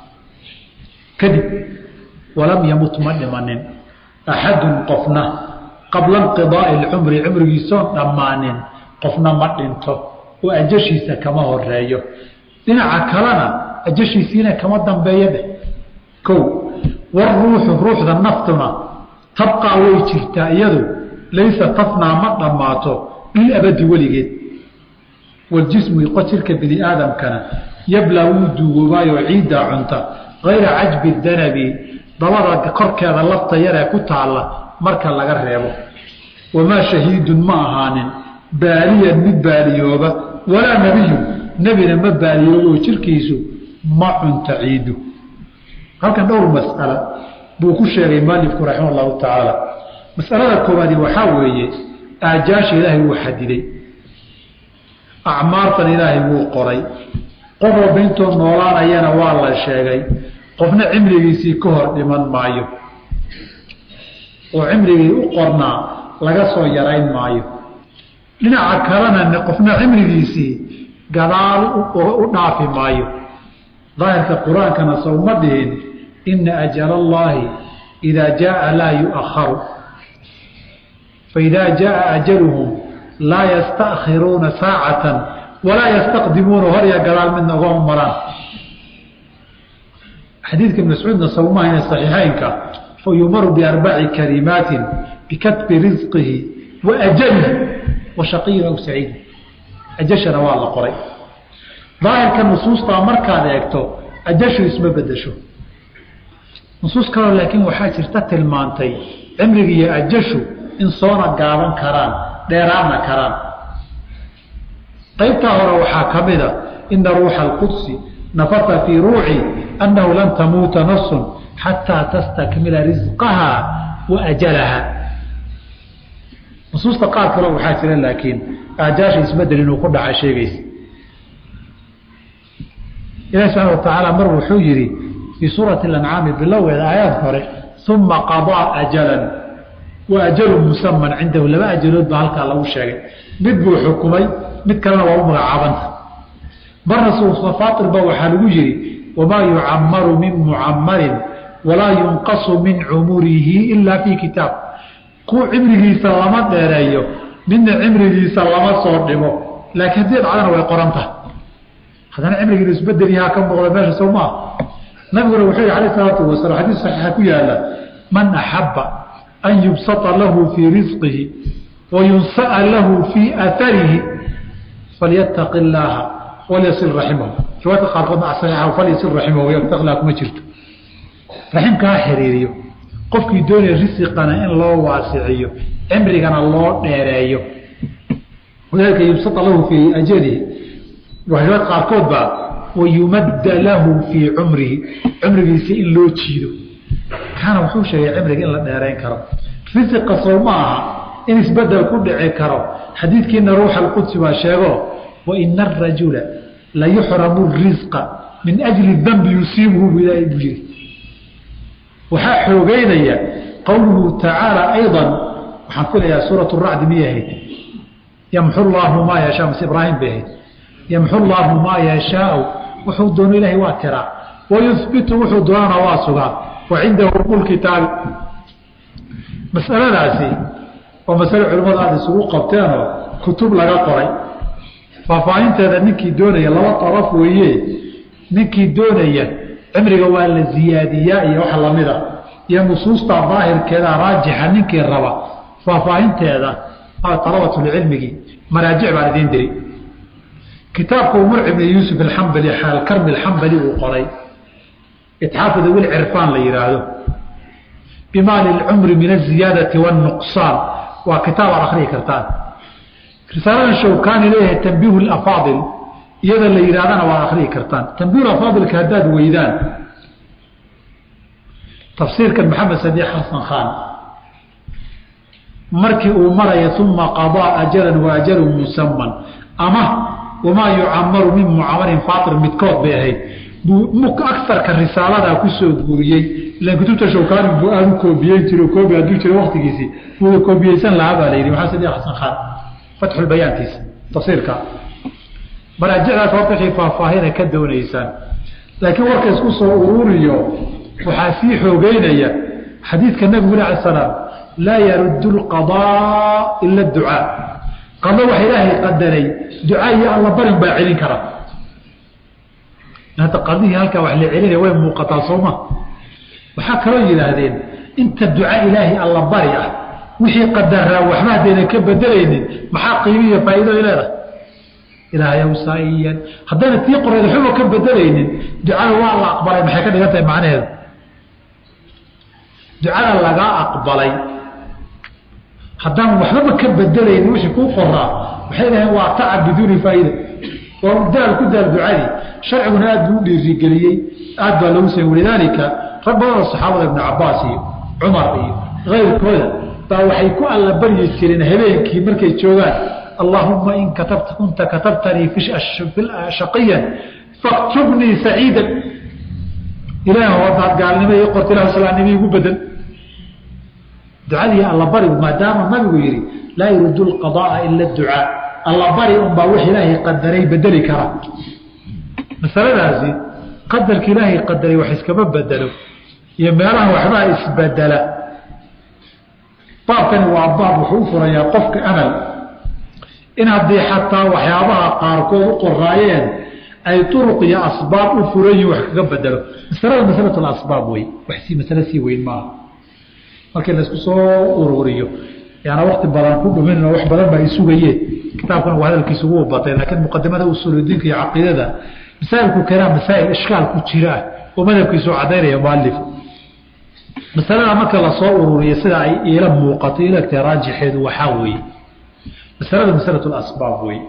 kadib walam yamut ma dhimanin axadun qofna qabla inqidaai lcumri cumrigiisoon dhammaanin qofna ma dhinto oo ajashiisa kama horeeyo dhinaca kalena ajashiisiina kama dambeeyo dheh kow waruuxu ruuxda naftuna tabqaa way jirtaa iyadu laysa tafnaa ma dhammaato lilabadi weligeed waljismu iqo jirka bini aadamkana yablaa wuu duugoobaayo ciiddaa cunta hayra cajbi danabi dabada korkeeda lafta yaree ku taalla marka laga reebo wamaa shahiidun ma ahaanin baaliyan mid baaliyooba walaa nebiyun nebina ma baaliyooba oo jirkiisu ma cunta ciidu halkan dhowr mas'ala buu ku sheegay mualifku raxima allahu tacaala masalada koowaadi waxaa weeye aajaasha ilaahay wuu xadiday acmaartan ilaahay wuu qoray qof walba intuu noolaanayana waa la sheegay qofna cimrigiisii ka hor dhiman maayo oo cimrigii u qornaa laga soo yarayn maayo dhinaca kalena qofna cimrigiisii gadaal u dhaafi maayo daahirka qur-aankana sowma dhihin ina ajala allaahi idaa jaaa laa yu'akharu faidaa jaaa ajaluhum laa yastakhiruuna saacatan walaa yastaqdimuuna horya gadaal midna ugama maraan xadiidka ibn mascuudna sawmahayna saxiixeynka fa yumaru biarbaci kalimaatin bikatbi risqihi wa ajalihi wa shaqiyin aw saciid ajashana waa la qoray daahirka nusuustaa markaad eegto ajashu isma bedesho nusuus kaloo laakiin waxaa jirta tilmaantay cimriga iyo ajashu in soona gaaban karaan dheeraana karaan qaybtaa hore waxaa ka mida ina ruuxa alqudsi nafata fii ruuci annahu lan tamuuta nafsun xataa tastakmila risqaha wa ajalaha nusuusta qaar kaleo waxaa jira laakiin aajaasha isbedel inuu ku dhaca sheegaysa ilahi subxana watacaala mar wuxuu yidhi fii suurati alancaami bilowgeeda aayaad hore uma qadaa ajalan wa ajalun musaman cindahu laba ajalood baa halkaa lagu sheegay mid buu xukumay mid kalena waa u magacaabanta marna suufafaatirba waxaa lagu yihi wamaa yucamaru min mucamarin walaa yunqasu min cumurihi ilaa fii kitaab ku cimrigiisa lama dheereeyo midna cimrigiisa lama soo dhimo laakiin haddii dhacdana way qoran tahay haddana cimrigiina isbedel yahaa ka muuqda meesha sow maaha nabiguna wuxuu yihi alayh salaatu wasalaam xadiis saxiixa ku yaala man axabba an yubsata lahu fii risqihi wa yunsa'a lahu fii aarihi falyataqi illaaha walyasil raximahu riwaayadka qaarkoodna saxiixa falyasil raximahu yataqi illaha kuma jirto raximka ha xiriiriyo qofkii doonaya risiqana in loo waasiciyo cimrigana loo dheereeyo walidalika yubsata lahu fii ajalihi riwaayad qaarkood baa wayumadda lahu fii cumrihi cumrigiisa in loo jiido kaana wuxuu sheegay cimriga in la dheerayn karo risiqa sow ma aha in isbedel ku dhici karo xadiidkiina ruuxa alqudsi baa sheego waina arajula la yuxramu risqa min ajli dambi yusiibuhu bu ilaahay buu yiri waxaa xoogeynaya qowluhu tacaala ayضa waxaan filayaa suurat racdi miyay ahayd yamxu llaahu maa yashaa mase ibraahim bay ahayd yamxu llaahu maa yashaau wuxuu doono ilaahay waa tiraa wayuhbitu wuxuu doonana waa sugaa wa cindahu mulkitaabi masaladaasi waa masale culimmadu aada isugu qabteenoo kutub laga qoray faahfaahinteeda ninkii doonaya laba daraf weeye ninkii doonaya cimriga waa la ziyaadiyaa iyo wax lamida iyo nusuusta daahirkeeda raajixa ninkii raba faahfaahinteeda alabatulcilmigii maraajic baan idiin diri kitaabka umar ibn yuusuf alxambali alkarmi alxambali uu qoray itxaafu dawil cirfaan la yihaahdo bimaali lcumri min aziyaadati wاnuqsaan waa kitaab aad akriyi kartaan risaalada shawkani leeyahay tanbiihu lafaadil iyada la yidhahdana waad akriyi kartaan tanbiihu afaadilka haddaad weydaan tafsiirkan maxamed sadiiq xasan khan markii uu maraya uma qadaa ajalan wa ajalun musaman ama wamaa yucamaru min mucamarin faatir midkood bay ahayd buu agarka risaaladaa kusoo guuriyey ilan kutubta shawkani buu aada u koobiyeyn jiro koobi hadduu jiro waktigiisii buuda koobiyeysan lahaa baa la yidhi maxamed sadiiq xasan khan fatxulbayaankiisa tafsiirka maraajicdaas horta waxay faahfaahina ka doonaysaan laakiin warka isku soo ururiyo waxaa sii xoogeynaya xadiidka nabigu uli ala salaam laa yaruddu lqadaa ila ducaa qado waxa ilaahay qadaray ducaa iyo alla barin baa celin kara hadda qadihii halkaa wax la celinaya way muuqataa sooma waxaa kaloo yidhaahdeen inta duca ilaahay alla bari ah wixii qadaraa waxba haddaynan ka bedelaynin maxaa qiimi iyo faa'iido ay leedahay ilaahayow saa'iyan haddayna tii qoreed waxba ka bedelaynin ducada waa la aqbalay maxay ka dhigan tahay macnaheedu ducada lagaa aqbalay haddaan waxbaba ka bedelayn wixii kuu qoraa waxay dhaheen waa tacab biduuni faa'iida waa daal ku daal ducadii sharciguna aad buu u dhiirigeliyey aad baa lagu samey walidaalika rag badanoo saxaabada ibnu cabaas iyo cumar iyo kayrkooda baa waxay ku alla baryi jireen habeenkii markay joogaan allahuma in katabta kunta katabtanii shaqiyan faktubnii saciidan ilaah hadaad gaalnimo ii qorta ilah islaamnimo igu bedel ducadii allabarigu maadaama nabigu yihi laa yuriidu lqadaaa ila ducaa allabari unbaa wix ilaahay qadaray bedeli kara masaladaasi qadarka ilaahay qadaray wax iskama bedelo iyo meelaha waxbaa isbedela baabkani waa baab wuxuu u furayaa qofka amal in haddii xataa waxyaabaha qaarkood u qoraayeen ay uruq iyo asbaab u furan yihin wax kaga bedelo masalada masalat asbaab wey wax si masale sii weyn maaha markii laysku soo ururiyo yaana wakti badan ku dhumin wax badan baa ay sugayeen kitaabkan waa hadalkiisa ugu batay laakiin muqadimada usuuludiinka iyo caqiidada masaa'ilku keenaa masaa'il ishkaal ku jira ah oo madhabkiisu cadaynaya mualif masalada marka lasoo ururiyo sida ay iila muuqato ilagtay raajixeedu waxaa weeye masalada masalatu asbaab wey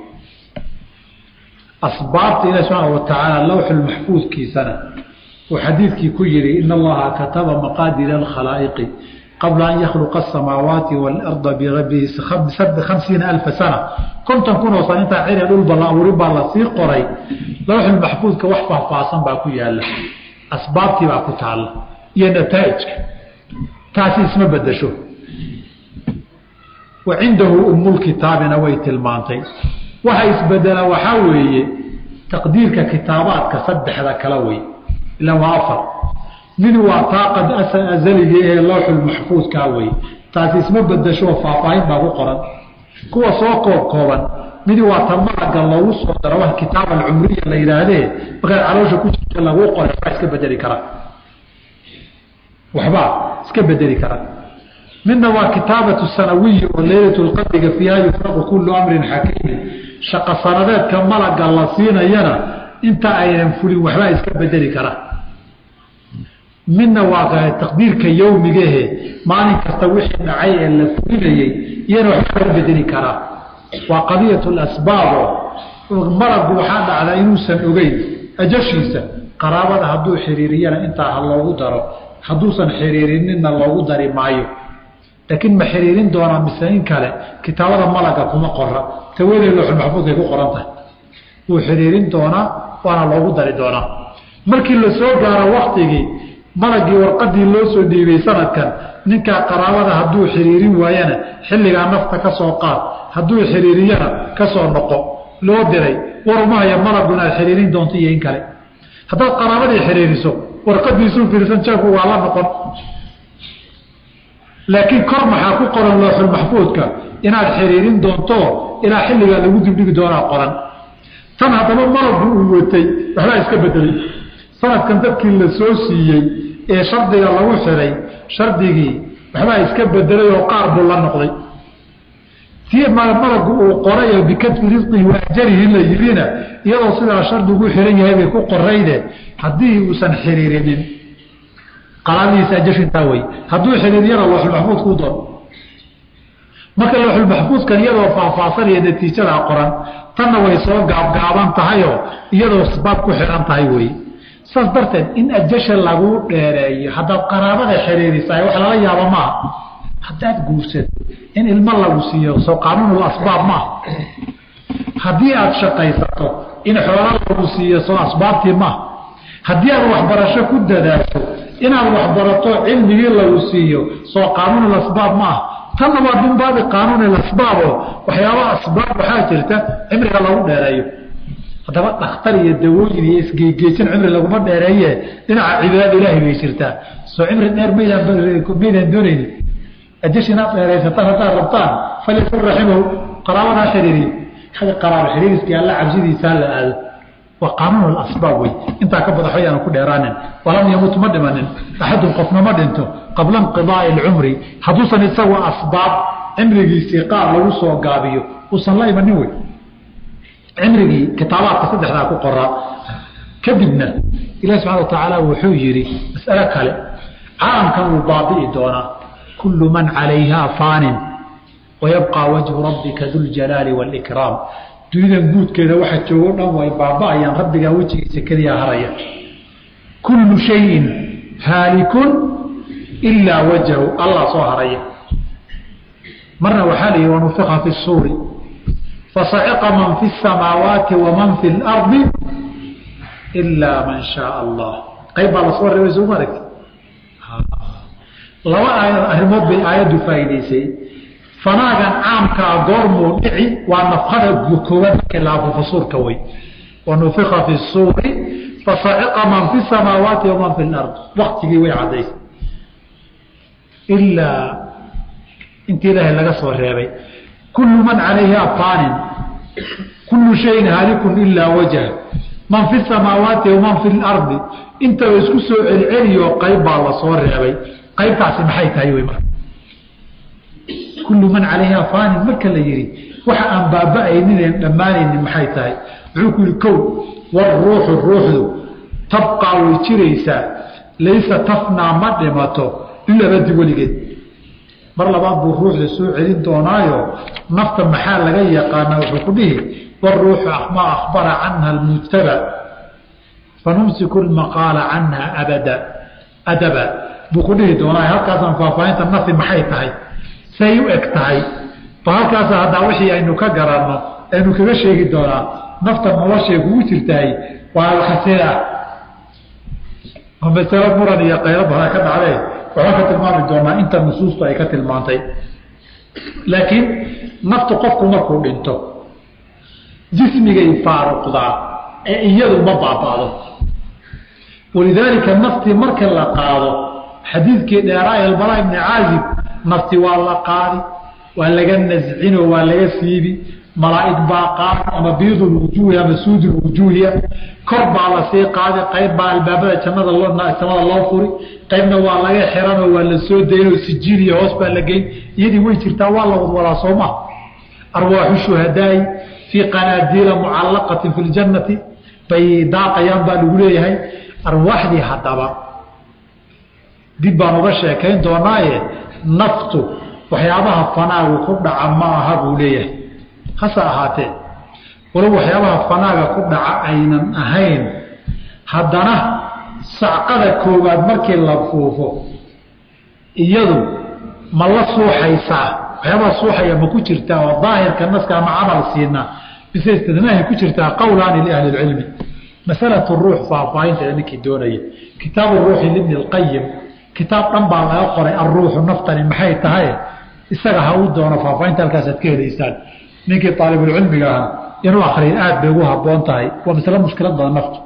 asbaabta ilahi subxaana watacaala lawxulmaxfuudkiisana uu xadiidkii ku yihi in allaha kataba maqaadira alkhalaa'iqi qabla an yakhluqa asamaawaati waalarda bihamsiina alfa sana konton kunoo san intaa ciri dhulba la abuurin baa lasii qoray lawxulmaxfuudka wax faahfaahsan baa ku yaala asbaabtii baa ku taalla iyo nataa'ijka taasi isma bedesho wa cindahu umulkitaabina way tilmaantay waxa isbedela waxaa weeye taqdiirka kitaabaadka saddexda kala wey ila waa afar mid waa taa qad azaliga ee lawxulmaxfuudkaa wey taasi isma bedesho faahfaahin baa ku qoran kuwa soo koob kooban midi waa ta malaga loogu soo daro wa kitaab alcumriya la yidhaahdee markaad caloosha ku jirta laguu qoray waxbaa iska bedeli karaa waxbaa iska bedeli karaa midna waa kitaabatu sanawiyi oo leylatu lqadriga fiiha yufraqu kullu amrin xakiimin shaqa sanadeedka malaga la siinayana inta aynan fulin waxbaa iska bedeli karaa midna waa taqdiirka yowmigahe maalin kasta wixii dhacay ee la fulinayey iyana waxbaa laga bedeli karaa waa qadiyat lasbaabo malagu waxaa dhacdaa inuusan ogeyn ajashiisa qaraabada hadduu xiriiriyana intaa ha loogu daro hadduusan xiriirininna loogu dari maayo laakiin ma xiriirin doonaa mise in kale kitaabada malaga kuma qora tawadee looxulmaxfuudkay ku qoran tahay wuu xiriirin doonaa waana loogu dari doonaa markii la soo gaaro waktigii malagii warqadii loo soo dhiibay sanadkan ninkaa qaraabada hadduu xiriirin waayana xilligaa nafta ka soo qaad hadduu xiriiriyana ka soo noqo loo diray warumahaya malagu inaad xiriirin doonto iyo in kale haddaad qaraabadii xiriiriso warqadiisuu fiirsan jeebku waa la noqon laakiin kor maxaa ku qoran looxulmaxfuudka inaad xiriirin doonto ilaa xilligaa lagu dibdhigi doonaa qoran tan haddaba malagu uu watay waxbaa iska bedelay sanadkan dadkii la soo siiyey ee shardiga lagu xiray shardigii waxbaa iska bedelay oo qaar buu la noqday tii malagu uu qoray oo bikadfi risqihi waajarihi la yidhina iyadoo sidaa shardigu xiran yahay bay ku qorayde haddii uusan xiriirinin qaraabadiisa ajashintaa wey hadduu xiriiriyana looxulmaxfuudkuu doon marka looxulmaxfuudkan iyadoo faahfaahsanaya natiijadaa qoran tanna way soo gaabgaaban tahayoo iyadoo asbaab ku xiran tahay wey saas darteed in ajasha laguu dheereeyo haddaad qaraabada xiriirisaay wax lala yaabo maaha haddaad guursato in ilmo lagu siiyo soo qaanuunul asbaab maaha haddii aad shaqaysato in xoola lagu siiyo soo asbaabtii maaha haddii aad waxbarasho ku dadaasho inaad waxbarato cilmigii lagu siiyo soo qaanuunul asbaab maaha tanna waa min baabi qaanuunil asbaabo waxyaaba asbaab waxaa jirta cimriga lagu dheereeyo haddaba dhakhtar iyo dawooyin iyo isgeegeejin cimri laguma dheereeye dhinaca cibaadada ilaahay bay jirtaa soo cimri dheer maydaan doonayni ajash inaad dheeraysataan haddaad rabtaan falyakun raximahu qaraabadaa xiriiriyo hada qaraabo xiriiriskii alla cabsidiisaa la aado waa qaanuun asbaab wey intaa ka badax ayaana ku dheeraanin walam yamut ma dhimanin axadun qofna ma dhinto qabla inqidaai alcumri hadduusan isagu asbaab cimrigiisii qaar lagu soo gaabiyo uusan la imanin wey cimrigii kitaabaadka saddexdaa ku qoraa kadibna ilahi subxana watacaala wuxuu yidhi mas'alo kale caalamkan wuu baabi'i doonaa kullu man calayhaa faanin wayabqaa wajhu rabbika duljalaali wاlikraam dunidan guudkeeda waxa joogo dhan way baaba'ayaan rabbigaa wejigiisa keliya haraya kullu shayin haalikun ilaa wajhu allah soo haraya marna waxaa la yihi wanufika fi suuri fasaciqa man fi الsamaawaati waman fi اlardi ilaa man shaaa allah qayb baa lasoo reebay soo maaragti laba aayad arrimood bay aayaddu faa'idaysay fanaagan caamkaa goormuu dhici waa nafkada koowaad markii la afuufo suurka wey wanufika fi suuri fasaciqa man fi samaawaati waman fi lard waktigii way caddaysay ilaa intii ilaahay laga soo reebay kullu man calayha faanin kullu shayin haalikun ilaa wajha man fi samaawaati waman fi lardi intaba isku soo celceliyo qayb baa lasoo reebay qaybtaasi maxay tahay wy marka kullu man calayha faanin marka la yihi waxa aan baaba'aynineen dhammaanaynin maxay tahay wuxuu ku yihi kow waruuxu ruuxdu tabqaa way jiraysaa laysa tafnaa ma dhimato ilabadi weligeed mar labaad buu ruuxda soo celin doonaayo nafta maxaa laga yaqaana wuxuu ku dhihi waruuxu maa akhbara canha almujtaba fanumsiku lmaqaala canha abada adaba buu ku dhihi doonaa halkaasaan faahfaahinta nafi maxay tahay say u eg tahay ba halkaasa haddaa wixii aynu ka garanno aynu kaga sheegi doonaa nafta noloshay kugu jirtahay waa alkasee ah oo masalo muran iyo qaylo badan ka dhacdee waxaan ka tilmaami doonaa inta nusuustu ay ka tilmaantay laakiin naftu qofku markuu dhinto jismigay faaruqdaa ee iyadu ma baaba'do walidaalika naftii marka la qaado xadiidkii dheeraa elbara ibni caazib nafti waa la qaadi waa laga nascino waa laga siibi malaa'ig baa qaadi ama biidulwujuuhi ama suudulwujuuhiya kor baa lasii qaadi qayb baa albaabada jannada samada loo furi qaybna waa laga xiranoo waa la soo daynoo sijiiliya hoos baa la geyn iyadii way jirtaa waa la wadwadaa sooma arwaaxu shuhadaai fii qanaadiila mucallaqatin fi ljannati bay daaqayaan baa lagu leeyahay arwaaxdii haddaba dib baan uga sheekayn doonaaye naftu waxyaabaha fanaagu ku dhaca ma aha buu leeyahay hase ahaatee walow waxyaabaha fanaaga ku dhaca aynan ahayn haddana sacqada koowaad markii la fuufo iyadu ma la suuxaysaa waxyaabaha suuxaya ma ku jirtaa oo daahirka naska ama camal siinaa bise istidnaahi ku jirtaa qowlaani liahli lcilmi masalatu ruux faahfaahinteeda ninkii doonaya kitaabu ruuxi libni lqayim kitaab dhan baa laga qoray alruuxu naftani maxay tahay isaga ha u doono faahfaahinta halkaasaad ka helaysaan ninkii aalibulcilmiga ahaa inuu akriyo aad bay ugu haboon tahay waa masle mushkilad badan naftu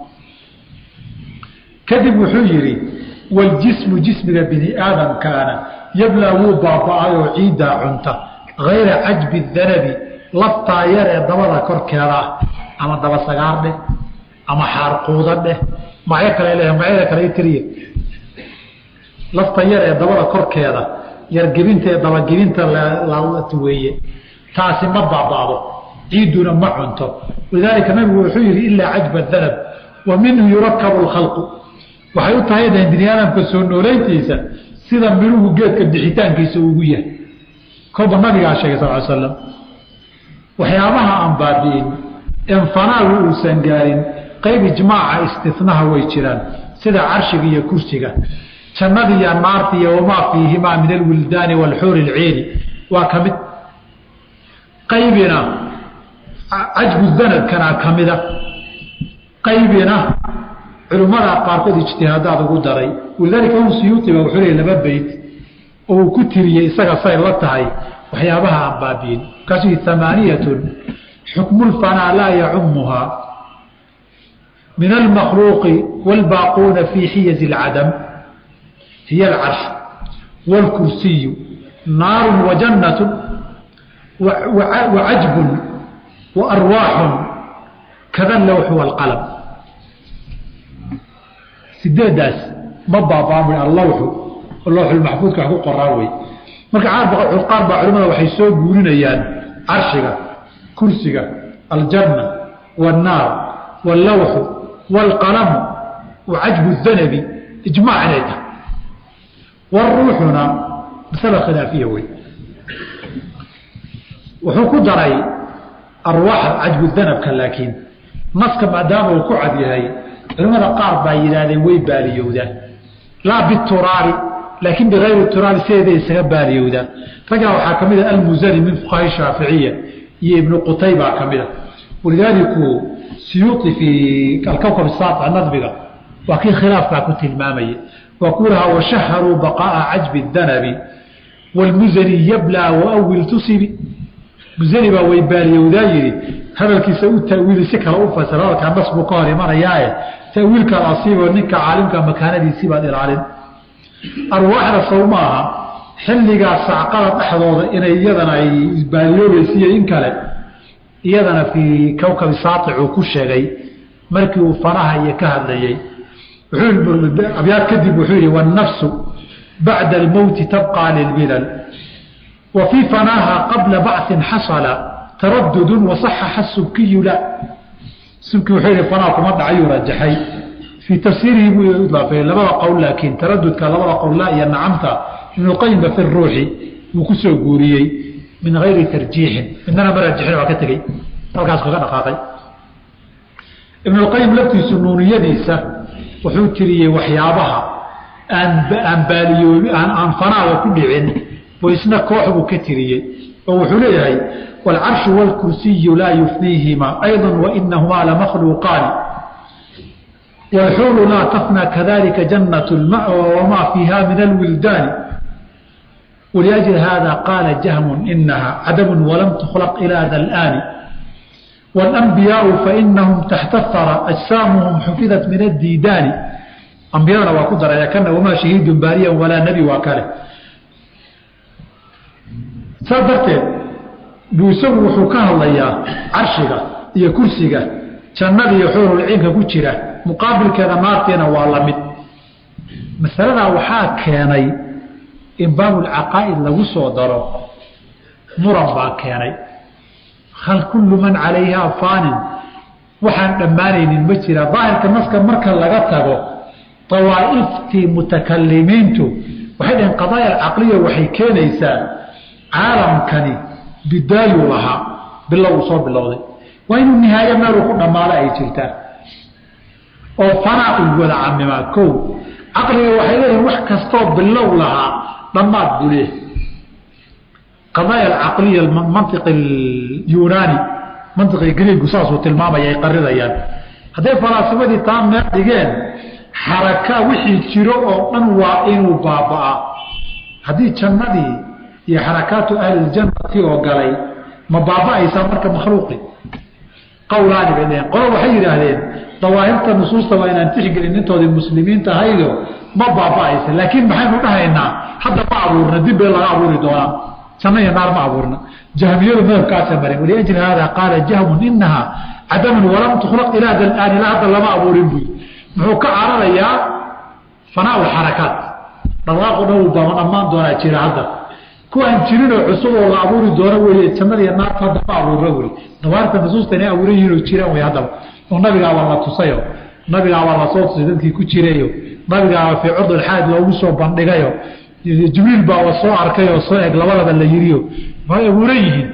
kadib wuxuu yidhi waljismu jismiga bini aadamkaana yablaa wuu baaba'ayoo ciiddaa cunta hayra cajbi danabi laftaa yar ee dabada korkeeda ah ama daba sagaar dheh ama xaarquuda dheh magacyo kale leeyahay magacyada kale tiriye lafta yar ee dabada korkeeda yargebinta ee dabagebinta weeye taasi ma baaba'do ciidduna ma cunto walidaalika nabigu wuxuu yihi ilaa cajba danab wa minhu yurakabu lkhalqu waxay u tahay dahen bini aadamka soo nooleyntiisa sida midhuhu geedka bixitaankiisa ugu yahay kolba nabigaa sheegay sal l slam waxyaabaha aan baabi'in en fanaagu uusan gaarin qayb ijmaaca istinaha way jiraan sida carshiga iyo kursiga jannada iyo naarta iyo wamaa fiihimaa min alwildaani walxuuri lciini waa ka mid qaybina cajbu danabkana ka mida qaybina culimmada qaarkood ijtihaadaad ugu daray walidaalika imaam suyuuti baa wuxuu leeyay laba beyt oo uu ku tiriyey isaga say la tahay waxyaabaha aan baabi'in markaasuu yihi amaaniyatun xukmulfanaa laa yacumuhaa min almakhluuqi wاlbaaquuna fii xiyazi اlcadam hiy alcarsh wاlkursiyu naaru wajannatu wacajbun waarwaaxun kada lowxu wاlqalam sideedaas ma baabaamin allawxu lowxulmaxfuudka wax ku qoraa wey marka qaar baa culimada waxay soo guurinayaan carshiga kursiga aljanna wاnnaar wاllawxu wاlqalamu wacajbu danabi ijmaac inay tahay waruuxuna masala khilaafiya wey wuxuu ku daray arwaaxa cajbu danabka laakiin naska maadaama uu ku cad yahay culimmada qaar baa yidhaahdeen way baaliyowdaan laa bituraari laakiin bikayri turaari sideeday isaga baaliyowdaan raggaa waxaa ka mid a almusani min fuqaha shaaficiya iyo ibnu qutayba ka mid a walidaaliku siyuuti fii alkawkab saata nadbiga waa kii khilaafkaa ku tilmaamayay waa ku lahaa washaharuu baqaaa cajbi danabi wاlmusani yablaa waawil tusibi musani baa way baaliyowdaa yidhi hadalkiisa u tawiili si kale u fasir hadalkaa nas buu ka hor imanayaae tawiilkaad asiiboo ninka caalimka makaanadiisii baad ilaalin arwaaxda sow maaha xilligaa sacqada dhexdooda inay iyadana ay baaliyoobaysiiyo in kale iyadana fii kawkabi saaticuu ku sheegay markii uu fanaha iyo ka hadlayey abyaad kadib wuxuu yihi wاnafsu bacda almowti tabqى lilbilal wa fii fanaaha qabla bacثin xasala taradudu waصaxaxa subkiyu la subki wuxuu yihi fanaa kuma dhacayuu rajaxay fii tafsiirihi buu idaafeeyey labada qowl laakiin taradudka labada qowla iyo nacamta ibnuqayimba fi ruuxi wuu ku soo guuriyey min gayri tarjiixin midnana ma rajixin waa ka tegey halkaas kaga dhaqaaqay ibnuqayim laftiisu nuuniyadiisa wuxuu tiriyey waxyaabaha aan baaliyoobi aan fanaada ku dhicin oo isna koox buu ka tiriyey oo wuxuu leeyahay wاlcarshu wاlkursiyu laa yufniihima ayضa wainahumaa lamakhluuqaani wاlxuulu laa tafnى kadalika jannaة اlma'wa wamaa fiiha min alwildaani wliأjli hada qaala jahmu inaha cadamu walam tukhlaq ilى da اlآni wاlanbiyaau fainahum taxta hara ajsaamuhum xufidat min addiidaani ambiyadana waa ku daraya kana wamaa shahiidun baariyan walaa nebi waa kale saas darteed buu isagu wuxuu ka hadlayaa carshiga iyo kursiga jannada iyo xuurulciinka ku jira muqaabilkeeda naarteena waa la mid masaladaa waxaa keenay in baabulcaqaa'id lagu soo daro muran baa keenay hal kullu man calayhaa faanin waxaan dhammaanaynin ma jira daahirka naska marka laga tago dawaa'iftii mutakalimiintu waxay dhaheen qadaaya alcaqliya waxay keenaysaa caalamkani bidaayuu lahaa bilow uu soo bilowday waa inuu nihaayo meeluu ku dhammaado ay jirtaan oo fanaa uu wada camimaa kow caqliga waxay leeyihin wax kastoo bilow lahaa dhammaad buu leeyahay qadaaya alcaqliya mantiq yunaani mantiqii griigu saasuu tilmaamaya ay qarinayaan hadday falaasimadii taa meel dhigeen xaraka wixii jiro oo dhan waa inuu baaba'aa haddii jannadii iyo xarakaatu ahliljannati oo galay ma baaba'aysaa marka makhluuqi qowlaani bay dheheen qolo waxay yidhaahdeen dawaahirta nusuusta waa inaan tixgelin intoodii muslimiinta ahaydo ma baaba'aysa laakiin maxaynu dhahaynaa hadda ma abuurna dib bee laga abuuri doonaa janno iyo naar ma abuurna jahmiyadu madhabkaasa marin waliajli haada qaala jahmun inaha cadamun walam tukhlaq ilaa dalaani la hadda lama abuurin buy muxuu ka cararayaa fanaa xarakaat dhaqaaqu dhan baa dhammaan doonaa jira hadda kuwaan jirinoo cusub oo la abuuri doono wey jannada iyo naarta hadda ma abuurna weli dawaarta nusuusta inay abuuran yihiin oo jiraan wey haddaba oo nabigaabaa la tusayo nabigaabaa lasoo tusay dadkii ku jirayo nabigaaba fii curdulxaad loogu soo bandhigayo jibriil baaba soo arkay oo soo eg labadaba la yiriyo way abuuran yihiin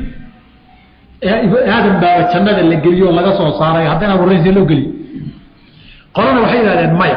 aadam baaba jannada la geliyo oo laga soo saaray haddana abuuraysa loo geliyo qolana waxay yidhahdeen maya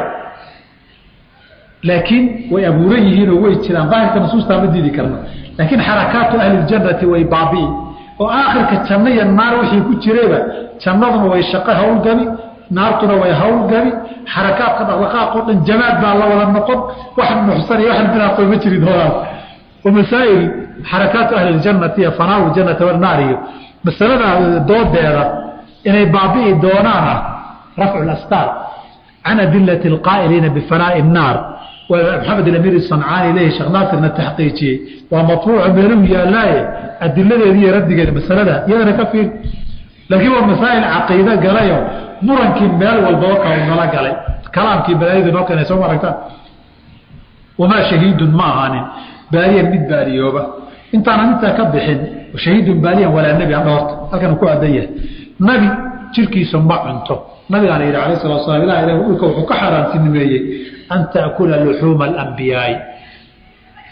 laakiin way abuuran yihiin oo way jiraan daahirka nusuustaa ma diidi karna laakiin xarakaatu ahliljannati way baabi'i oo aakhirka janno iyo naar wixii ku jirayba jannaduna way shaqo hawlgabi naartuna way hawlgabi xarakaadka dhaqdhaqaaq oo dhan jamaad baa la wada noqon wax nuxsan iyo wax binaaqo ma jiri doonaan wamasaa'il xarakaatu ahli ljannati iyo fanaawu ljannati wannaar iyo masalada doodeeda inay baabi'i doonaana rafcu lastaar can adilati alqaa'iliina bifanaa'i الnaar maxamed amir sancaani leeyahy sheekh naasirna taxqiijiyey waa matbuuca meeluhu yaallaaye adiladeeda iyo raddigeeda masalada iyadana ka fiir laakiin waa masaa'il caqiide galayo murankii meel walbaba ka nala galay kalaamkii balaayadu noo keenay soo aragtaan wamaa shahiidun ma ahaanin baaliyan mid baaliyooba intaanan intaa ka bixin shahiidun baaliyan walaa nebi hadha horta halkan ku adan yahay nabi jirkiisa ma cunto nabigaana yidhi alayh salatu slam ilah ilah dhulka wuxuu ka xaaraantinimeeyey an taakula luxuuma alambiyaai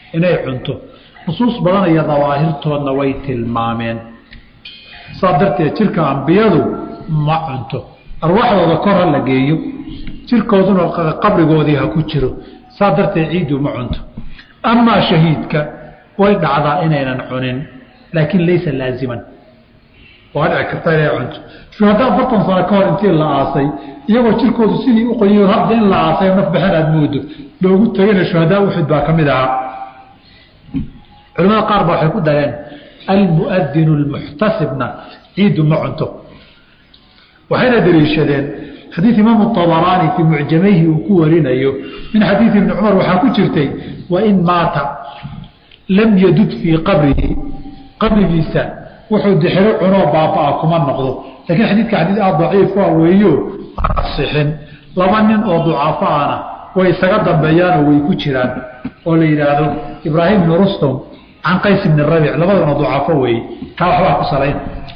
inay cunto nusuus badan iyo dawaahirtoodna way tilmaameen saa darteed jirka ambiyadu ma cunto arwaaxdooda kor ha la geeyo jirkooduna qabrigoodii ha ku jiro saa darteed ciiddu ma cunto amaa shahiidka way dhacdaa inaynan cunin laakiin laysa laaziman waa dhici karta inay cunto shuhada afartan sano ka hor intii la aasay iyagoo jirkoodu sidii u qoyiyo hadda in la aasay naf baxen aad moodo loogu tagayna shuhadaa uxud baa ka mid ahaa culamada qaar ba waxay ku dareen almuadinu lmuxtasibna ciiddu ma cunto waxayna daliishadeen xadiid imaamu abaraani fii mucjamayhi uu ku warinayo min xadiidi ibni cumar waxaa ku jirtay wain maata lam yadud fii qabrihi qabrigiisa wuxuu dixiro cunoo baabaa kuma noqdo lakiin xadiidka xadiid aad daciif a weeyo aan asixin laba nin oo ducaafo ana way isaga dambeeyaanoo way ku jiraan oo la yidhaahdo ibraahim bni rustum can qays bni rabic labadana ducaafo weeye taa waxbaa ku salayn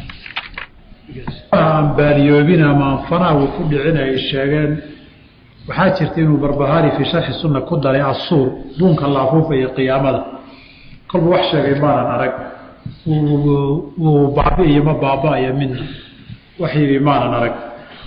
aan baaliyoobin ama anfanaa uu ku dhicin ay sheegeen waxaa jirta inuu barbahaari fii sharxi sunna ku daray asuur duunka la afuufaya qiyaamada kolba wax sheegay maanan arag wuu baabi'iyo ma baaba'aya midna wax yidhi maanan arag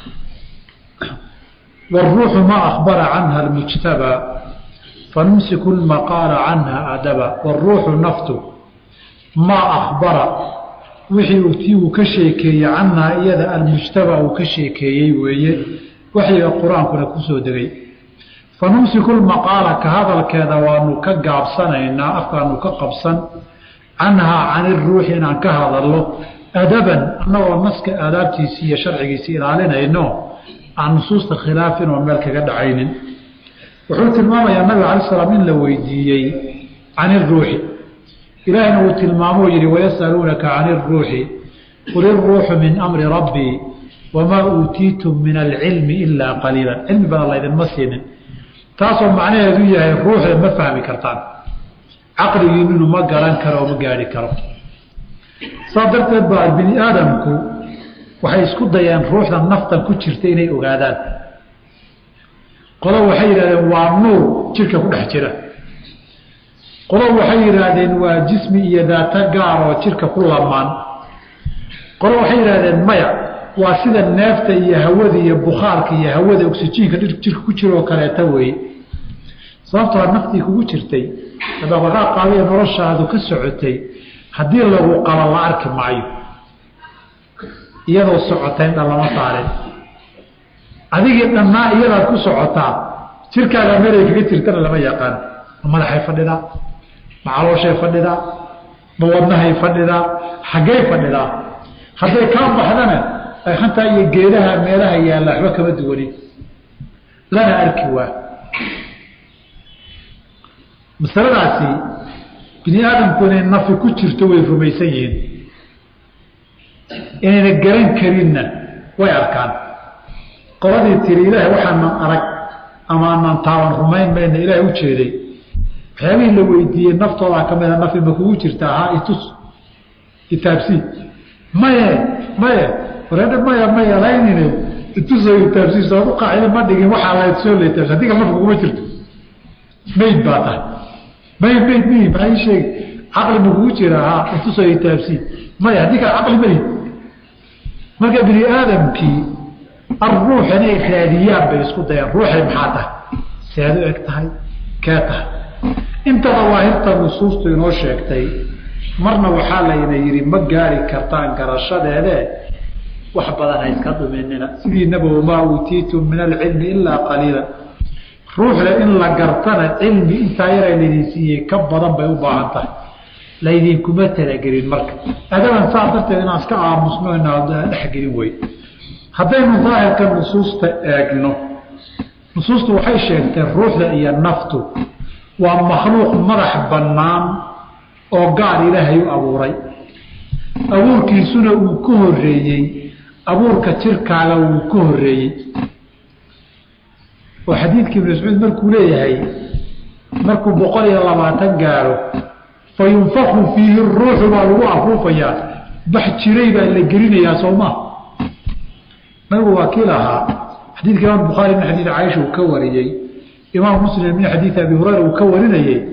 wاruuxu ma akbara canha اlmujtabaa fanumsiku lmaqaala canha adaba wاruuxu naftu maa akbara wixii uu tii uu ka sheekeeyey canhaa iyada almujtabaa uu ka sheekeeyey weeye waxyiga qur-aankuna kusoo degay fanumsiku lmaqaala ka hadalkeeda waanu ka gaabsanaynaa afkaanu ka qabsan canhaa can iruuxi inaan ka hadalno adaban annagoo naska aadaabtiisii iyo sharcigiisii ilaalinayno aan nusuusta khilaafin oo meel kaga dhacaynin wuxuu tilmaamayaa nabiga alai slam in la weydiiyey can iruuxi ilaahina uu tilmaamoo yihi wayasaluunaka can iruuxi qul iruuxu min amri rabbii wamaa uutiitum min alcilmi ilaa qaliila cilmi badan laydinma siinin taasoo macnaheedu yahay ruuxda ma fahmi kartaan caqligiinunu ma garan karo oo ma gaari karo saa darteed baa bini aadamku waxay isku dayeen ruuxda naftan ku jirta inay ogaadaan qolo waxay yidhahdeen waa nuur jirka ku dhex jira qolo waxay yidhaahdeen waa jismi iyo daato gaar oo jirka ku lamaan qolo waxay yidhahdeen maya waa sida neefta iyo hawada iyo bukhaarka iyo hawada oksijiinka jirka ku jira oo kaleeta weeye sababtoo naftii kugu jirtay dhaqdhaqaaqaadiyo noloshaadu ka socotay haddii lagu qabo la arki maayo iyadoo socotay dhan lama saarin adigii dhannaa iyadaad ku socotaa jirkaaga meelay kaga jirtana lama yaqaan ma madaxay fadhidaa ma calooshay fadhidaa ma wadnahay fadhidaa xaggay fadhidaa hadday kaa baxdana hantaa iyo geedaha meelaha yaalla waxba kama duwanin lana arki waa masaladaasi bini aadamku inay nafi ku jirto way rumaysan yihiin inayna garan karinna way arkaan qoladii tiri ilaahay waxaanan arag ama aanan taaban rumayn mayna ilaahay u jeeday waxyaabihii la weydiiyey naftoodaa ka mida nafi ma kugu jirta ahaa itus itaabsii maye maye wareedha maya maya laynine ituso itaabsiis ood u qaacida ma dhigin waxaa la soo letaabsi adiga nafka kuma jirto mayd baa tahay mayd mayd mi maxaa ii sheegi caqli ma kugu jira haa ituso itaabsii maya haddii kale caqli mali marka bini aadamkii aruux inay raadiyaan bay isku dayaan ruuxay maxaa tahay seed u eg tahay kee tahay inta dawaahirta nusuustu inoo sheegtay marna waxaa layna yidhi ma gaari kartaan garashadeede wax badan ha iska dhuminina sidiinaba wamaa uutiitum min alcilmi ilaa qaliila ruuxda in la gartana cilmi intaa yara laydin siiyey ka badan bay u baahan tahay laydinkuma talagelin marka adaban saa darteed inaan iska aamusno inaa dhexgelin wey haddaynu daahirka nusuusta eegno nusuustu waxay sheegtay ruuxda iyo naftu waa makhluuq madax bannaan oo gaar ilaahay u abuuray abuurkiisuna uu ka horeeyey abuurka jirkaaga wuu ka horeeyey oo xadiidkii ibnu mascuud markuu leeyahay markuu boqol iyo labaatan gaaro fa yunfaku fiihi ruuxu baa lagu afuufayaa bax jiray baa la gelinayaa soomaa nabigu waa kii lahaa xadiidka imaam bukhaari min xadiid caaisha uu ka wariyey imaam muslim min xadiid abi hurayra uu ka warinayey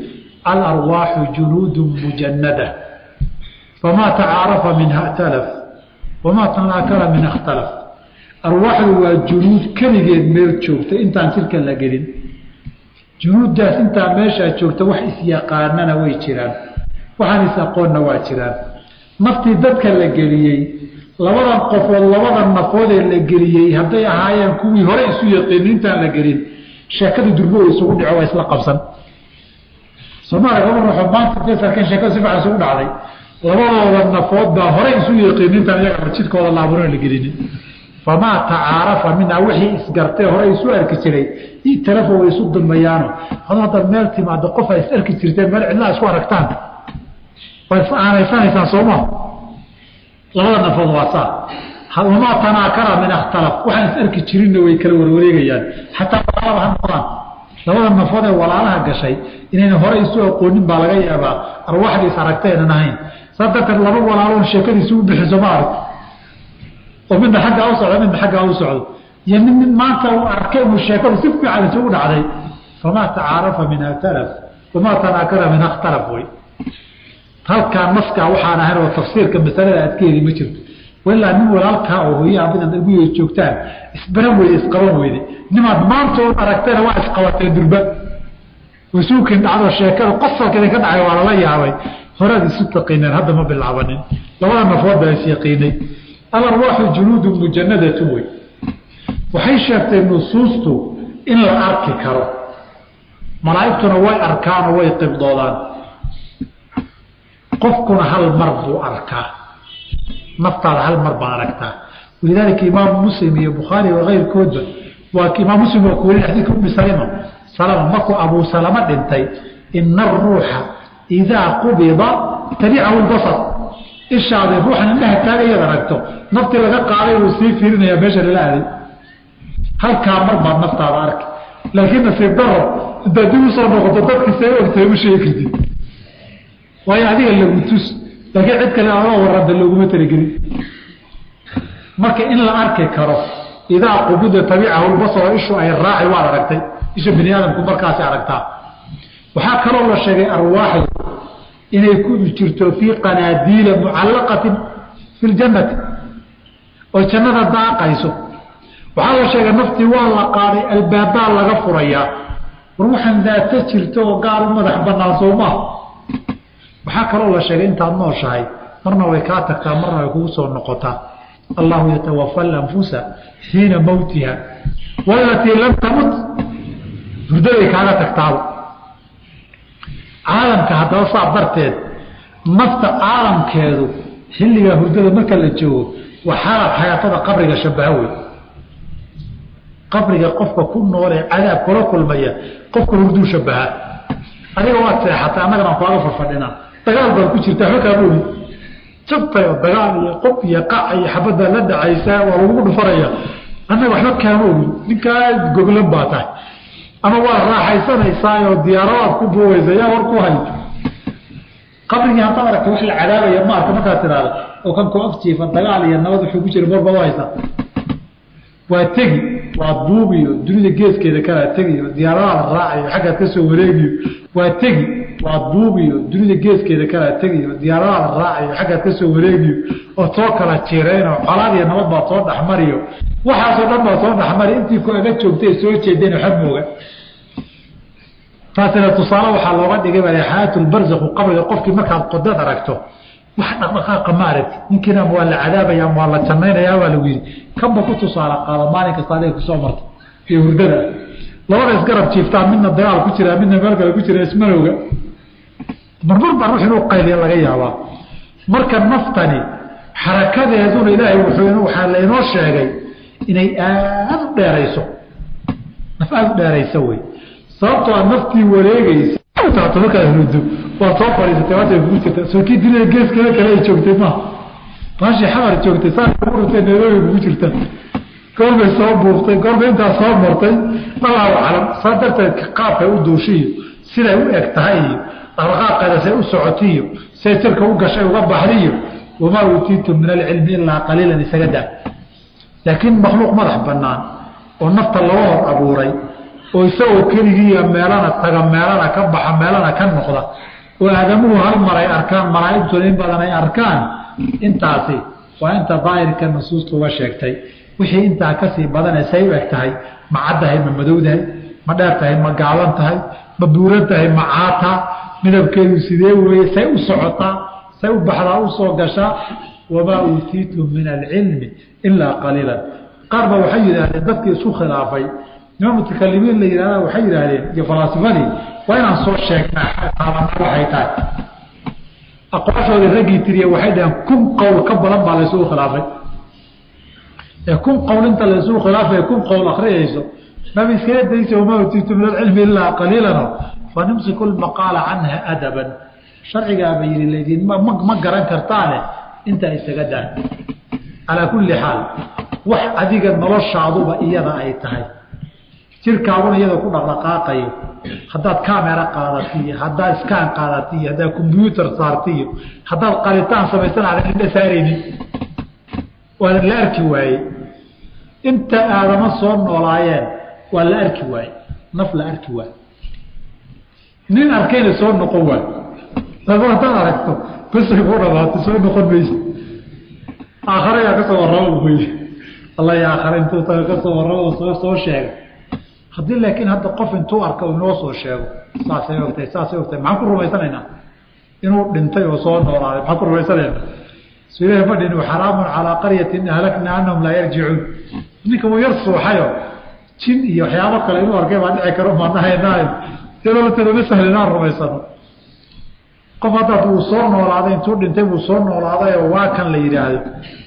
alarwaaxu junuudu mujanada famaa tacaarafa minha اtalaf wamaa tanaakara minha اkhtalaf arwaaxdu waa junuud keligeed meel joogta intaan jirka la gelin junuuddaas intaa meeshaa joogta wax isyaqaanana way jiraan waxaan is-aqoonna waa jiraan naftii dadka la geliyey labadan qofood labadan nafoodee la geliyey hadday ahaayeen kuwii hore isu yaqiini intaan la gelin sheekada durbo isugu dhico waa isla qabsan soomaaliya laba ruuxoo maanta intay sarkeen sheekada si fican isugu dhacday labadooda nafood baa hore isu yaqiini intaan iyaga jidkooda laaburan la gelinin famaa tacaarafa minhaa wixii isgartee hore isu arki jiray italafo way isu dulmayaano hado haddaad meel timaado qof a is arki jirteen meel cidlaa isku aragtaan way aanayfanaysaan sooma labada nafood waa saa wamaa tanaakara min akhtalaf waxaan is arki jirinna way kala warwareegayaan xataa walaalaba ha noqdaan labada nafood ee walaalaha gashay inayna hore isu aqoonin baa laga yaabaa arwaaxdii is aragtaynan ahayn saa darteed laba walaaloon sheekadiisi u bixiso ma arag oo midna aggaa u socdo midna aggaa u socdo iyo mid mid maanta uu arkay uu sheekadu si fiican isugu dhacday famaa tacaarafa minha talaf wamaa tanaakara minha khtalaf wey halkaa naskaa waxaan ahayn oo tafsiirka masalada aad ka heli ma jirto walaa nin walaalkaa oo hooyaha midaad guya joogtaan isbaran weyde isqaban weyde nimaad maantood aragtayna waa isqabatee durba wasuukin dhacdo sheekada qosalka idinka dhacay waa lala yaabay horaad isu taqiineen hadda ma bilaabanin labada nafood baa is yaqiinay alarwaaxu junuudu mujanadatu wey waxay sheegtay nusuustu in la arki karo malaa'igtuna way arkaanoo way qibdoodaan qofkuna hal mar buu arkaa naftaada hal mar baa aragtaa walidaalika imaamu muslim iyo bukhaari wakeyrkoodba waa imaam muslim waa ku weli xadiidka umi salima salama markuu abuu salama dhintay ina aruuxa idaa qubida tabicahu lbasar ishaada ruuxan indhaha taagayad aragto naftii laga qaaday uu sii fiirinayaa meesha lala aaday halkaa mar baad naftaada arki laakiin nasiib daro intaad dib usoo noqoto dadkiisa ogtahay u sheegi kartid waayo adiga lagu tus laakiin cid kale adoo warada looguma talagelin marka in la arki karo idaa qubida tabicahu lbasaro ishu ay raaci waad aragtay isha bini aadamku markaasi aragtaa waxaa kaloo la sheegay arwaaxdu inay ku jirto fii qanaadiila mucallaqatin fi ljannati oo jannada daaqayso waxaa la sheegay naftii waa la qaaday albaabbaa laga furayaa war waxaan daata jirto oo gaar u madax banaan soomaa waxaa kaloo la sheegay intaad nooshahay marna way kaa tagtaa marna way kugu soo noqotaa allahu yatawafa alanfusa xiina mowtiha walatii lam tamut hurdaday kaaga tagtaaba caalamka haddaba saa darteed nafta caalamkeedu xilligaa hurdada marka la joogo waa xaalad xayaatada qabriga shabaha wey qabriga qofka ku noolee cadaab kula kulmaya qofka hurduu shabahaa adiga waad seexatay annagana aan kaaga farfadhinaa dagaal baad ku jirta waxba kaama ogin jabtay oo dagaal iyo qof iyo qac iyo xabaddaa la dhacaysaa waa lagugu dhufanaya annaga waxba kaama ogin ninkaa goglan baa tahay ama waa raaxaysanaysaa oo diyaaradaad ku buuwaysa yaa war ku hay qabrigii haddaad aragta wax la cadaabaya ma arka markaad tidhaahda oo kan ku afjiifa dagaal iyo nabad wuxuu ku jira marba haysaa waa tegi waa buubiyo dunida geeskeeda kalaa tegiyo diyaaradaad raacayo xaggaad ka soo wareegiyo waa tegi waa buubiyo dunida geeskeeda kalaa tegiyo diyaaradaad raacayo xaggaad ka soo wareegiyo oo soo kala jirayno colaad iyo nabad baad soo dhexmariyo waxaasoo dhan baa soo dhexmari intii ku aga joogtay soo jeedeen waxba mooga taasina tusaale waxaa looga dhigay baa xayaatulbarzakhu qabriga qofkii markaad qodad aragto wax dhaqdhaqaaqa ma aragti ninkiina ama waa la cadaabaya ama waa la jannaynayaa waa lagu yidhi kanba ku tusaale qaado maalin kasta adiga kusoo marta iyo hurdada labada isgarab jiiftaan midna dagaal ku jiraa midna meel kale ku jira ismanowga marmar baa ruux inuu qayliya laga yaabaa marka naftani xarakadeeduna ilaahay wuxuu waxaa laynoo sheegay inay aada u dheerayso naf aada u dheerayso wey sababtoo a naftii wareegeysa taato markaad hurdo waad soo fadhiisatay waata kugu jirta soo kii dunida geeskeeda kale ay joogtay maaha baashii xamar joogtay saa kugu dhintay nairobi kugu jirta goorbay soo buuftay goorbay intaa soo martay allahu aclam saa darteed qaabkay u duushiyo siday u eg tahay iyo dhaqdhaqaaqeeda say u socotiyo say jirka u gashay uga baxdiyo wamaa uutiitum min alcilmi ilaa qaliilan isaga daa laakiin makhluuq madax banaan oo nafta loo hor abuuray oo isagoo keligiiya meelana taga meelana ka baxa meelana ka noqda oo aadamuhu hal mar ay arkaan malaa'igtuna in badan ay arkaan intaasi waa inta daahirka nusuusta uga sheegtay wixii intaa kasii badane say u eg tahay ma caddahay ma madowdahay ma dheer tahay ma gaaban tahay ma buuran tahay ma caata midabkeedu sidee weeye say u socotaa say u baxdaa u soo gashaa wamaa uutiitum min alcilmi ilaa qaliilan qaar ba waxay yidhaahdeen dadkii isku khilaafay nima mutakalimiin la yihahda waxay yidhaahdeen iyo falaasifadii waa inaan soo sheegnaa taabana waxay tahay aqwaashoodii raggii tiriye waxay dhaheen kun qowl ka badan baa laysugu khilaafay ee kun qowl inta laysugu khilaafay kun qowl akriyayso maba iskala daysa wamaa utiitu min alcilmi ilaa qaliilano fanimsiku lmaqaala canha adaban sharcigaaba yidhi laydin ma garan kartaane intaa isaga daan calaa kulli xaal wax adiga noloshaaduba iyada ay tahay jirkaaguna iyada ku dhaqdhaqaaqayo haddaad camera qaadatiyo haddaad iskaan qaadatiyo haddaad combyuutar saartiyo haddaad qalitaan samaysan aadan indha saaraynin waadan la arki waayey inta aadama soo noolaayeen waa la arki waaye naf la arki waaye nin arkayna soo noqon waayo laba haddaad aragto basay ku dhamaatay soo noqon maysa aakhare yaa kasoo warraba wey alla ya aakhare intuu taga kasoo warraba soo soo sheega haddii laakiin hadda qof intuu arka inoo soo sheego saasay ogtahay saasay ogtahay maxaan ku rumaysanaynaa inuu dhintay oo soo noolaaday maxaan ku rumaysanaynaa su ilahi ma dhin xaraamun calaa qaryatin ahlakna anahum laa yarjicuun ninka wuu yar suuxayo jin iyo waxyaabo kale inuu arkay baa dhici karo maanahaynaayo iyadooteeda ma sahli inaan rumaysano qof haddaad wuu soo noolaaday intuu dhintay wuu soo noolaaday oo waa kan la yidhaahdo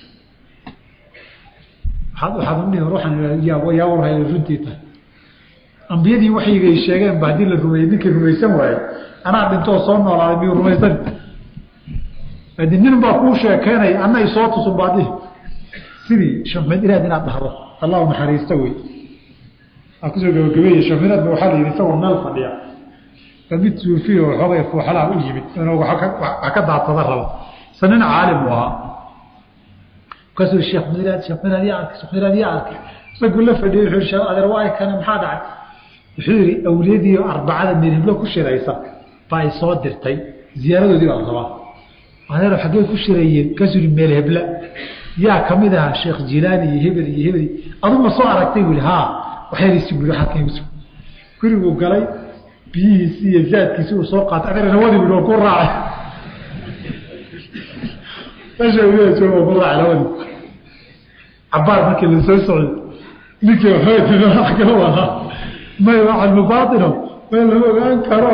waxaad udhihi ruuxan yaa warhay runtii tahay ambiyadii waxyigay sheegeen ba haddii la rumeeyey ninkii rumaysan waaye anaa dhintoo soo noolaaday miyuu rumaysan adi nin baa kuu sheekeynaya ana isoo tusun baadhihi sidii shamid inaad inaad dhahdo allahu naxariista wey aa kusoo gabagabeeye shamiradba waxaa la yidhi isagoo meel fadhiya ba mid suufiya oo xoogay fuuxalaha u yimid inuu wax ka daadsada rabo isa nin caalim u ahaa markaasuu sheekh miraad sheekh miraad yaa arkay sheekh miraad yaa arkay isaguu la fadhiyey wuxuu sheekh adeer waa kana maxaa dhacay wuxuu yidhi awliyadii arbacada miriblo ku shiraysa baa ay soo dirtay ziyaaradoodii baa rabaa adeer xaggee ku shirayeen kasuu yidhi meel hebla yaa kamid ahaa sheekh jilaani iyo hebel iyo hebel adu ma soo aragtay buu yidhi haa waxyarisi buu yidhi xalkaysu guriguu galay biyihiisi iyo zaadkiisi uu soo qaatay adeer nawadii buu ku raacay meesha awliyada jooga ku raacay nawadii cabaar markii la soo socday ninkii waxaa kala wadaa may waa cilmu baatino may lama ogaan karo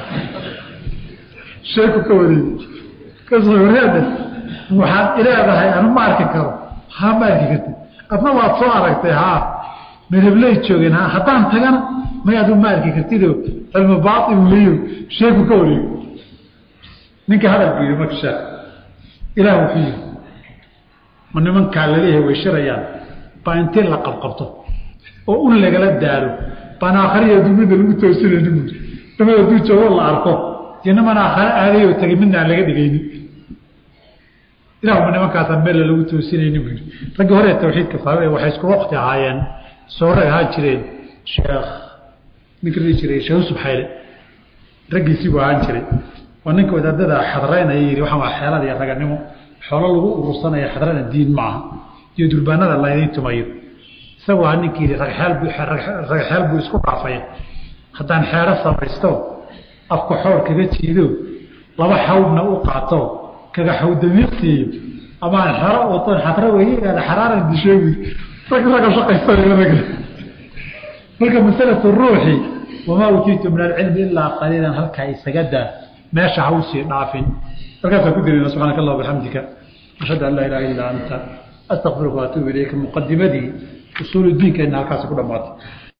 sheeku ka wareegi kasoo wareeda waxaad ileedahay anu ma arki karo haa ma arki kartid adna waad soo aragtay haa merebley joogeen ha haddaan tagana may adu ma arki kartido cilmu baain weyo sheeku ka wareegi ninka hadalku yidhi marka sheek ilaah wuxuu yidhi ma nimankaa laleeyahay way shirayaan baa intii la qabqabto oo un lagala daalo baan aakhariya dumida lagu toosinayni buui nimada duu joogo la arko iyo niman aakhare aadayoo tagay midna aan laga dhigaynin ilahuma nimankaasaan meella lagu toosinayni buu yidhi raggii hore tawxiidka fahme waxay isku waqti ahaayeen sooray ahaan jireen sheekh ninka dhihi jiray sheekh yusuf xayle raggiisii buu ahaan jiray waa ninka wadaadada xadraynaya yidhi waxaan waa xeelad iyo raganimo xoolo lagu urursanaya xadrana diin ma aha iyo durbaanada laydiin tumayo isagu aa ninkii yidhi ragxeel buu isku dhaafaya haddaan xeero samaysto afka xoor kaga jiido laba xawdna u qaato kaga xawdamiiqsiiyo amaan xero waton xadra weye aada xaraaran disheegi rag raga shaqaysanaya rag marka masalatu ruuxi wamaa utiitu min alcilmi ilaa qaliilan halkaa isaga daa meesha ha usii dhaafin halkaasaan ku dirina subxaanaka allah bixamdika ashhadu an laa ilaha illaa anta astaqfiruka waatuubu ilayka muqadimadii usuul diinkeena halkaasi ku dhamaatay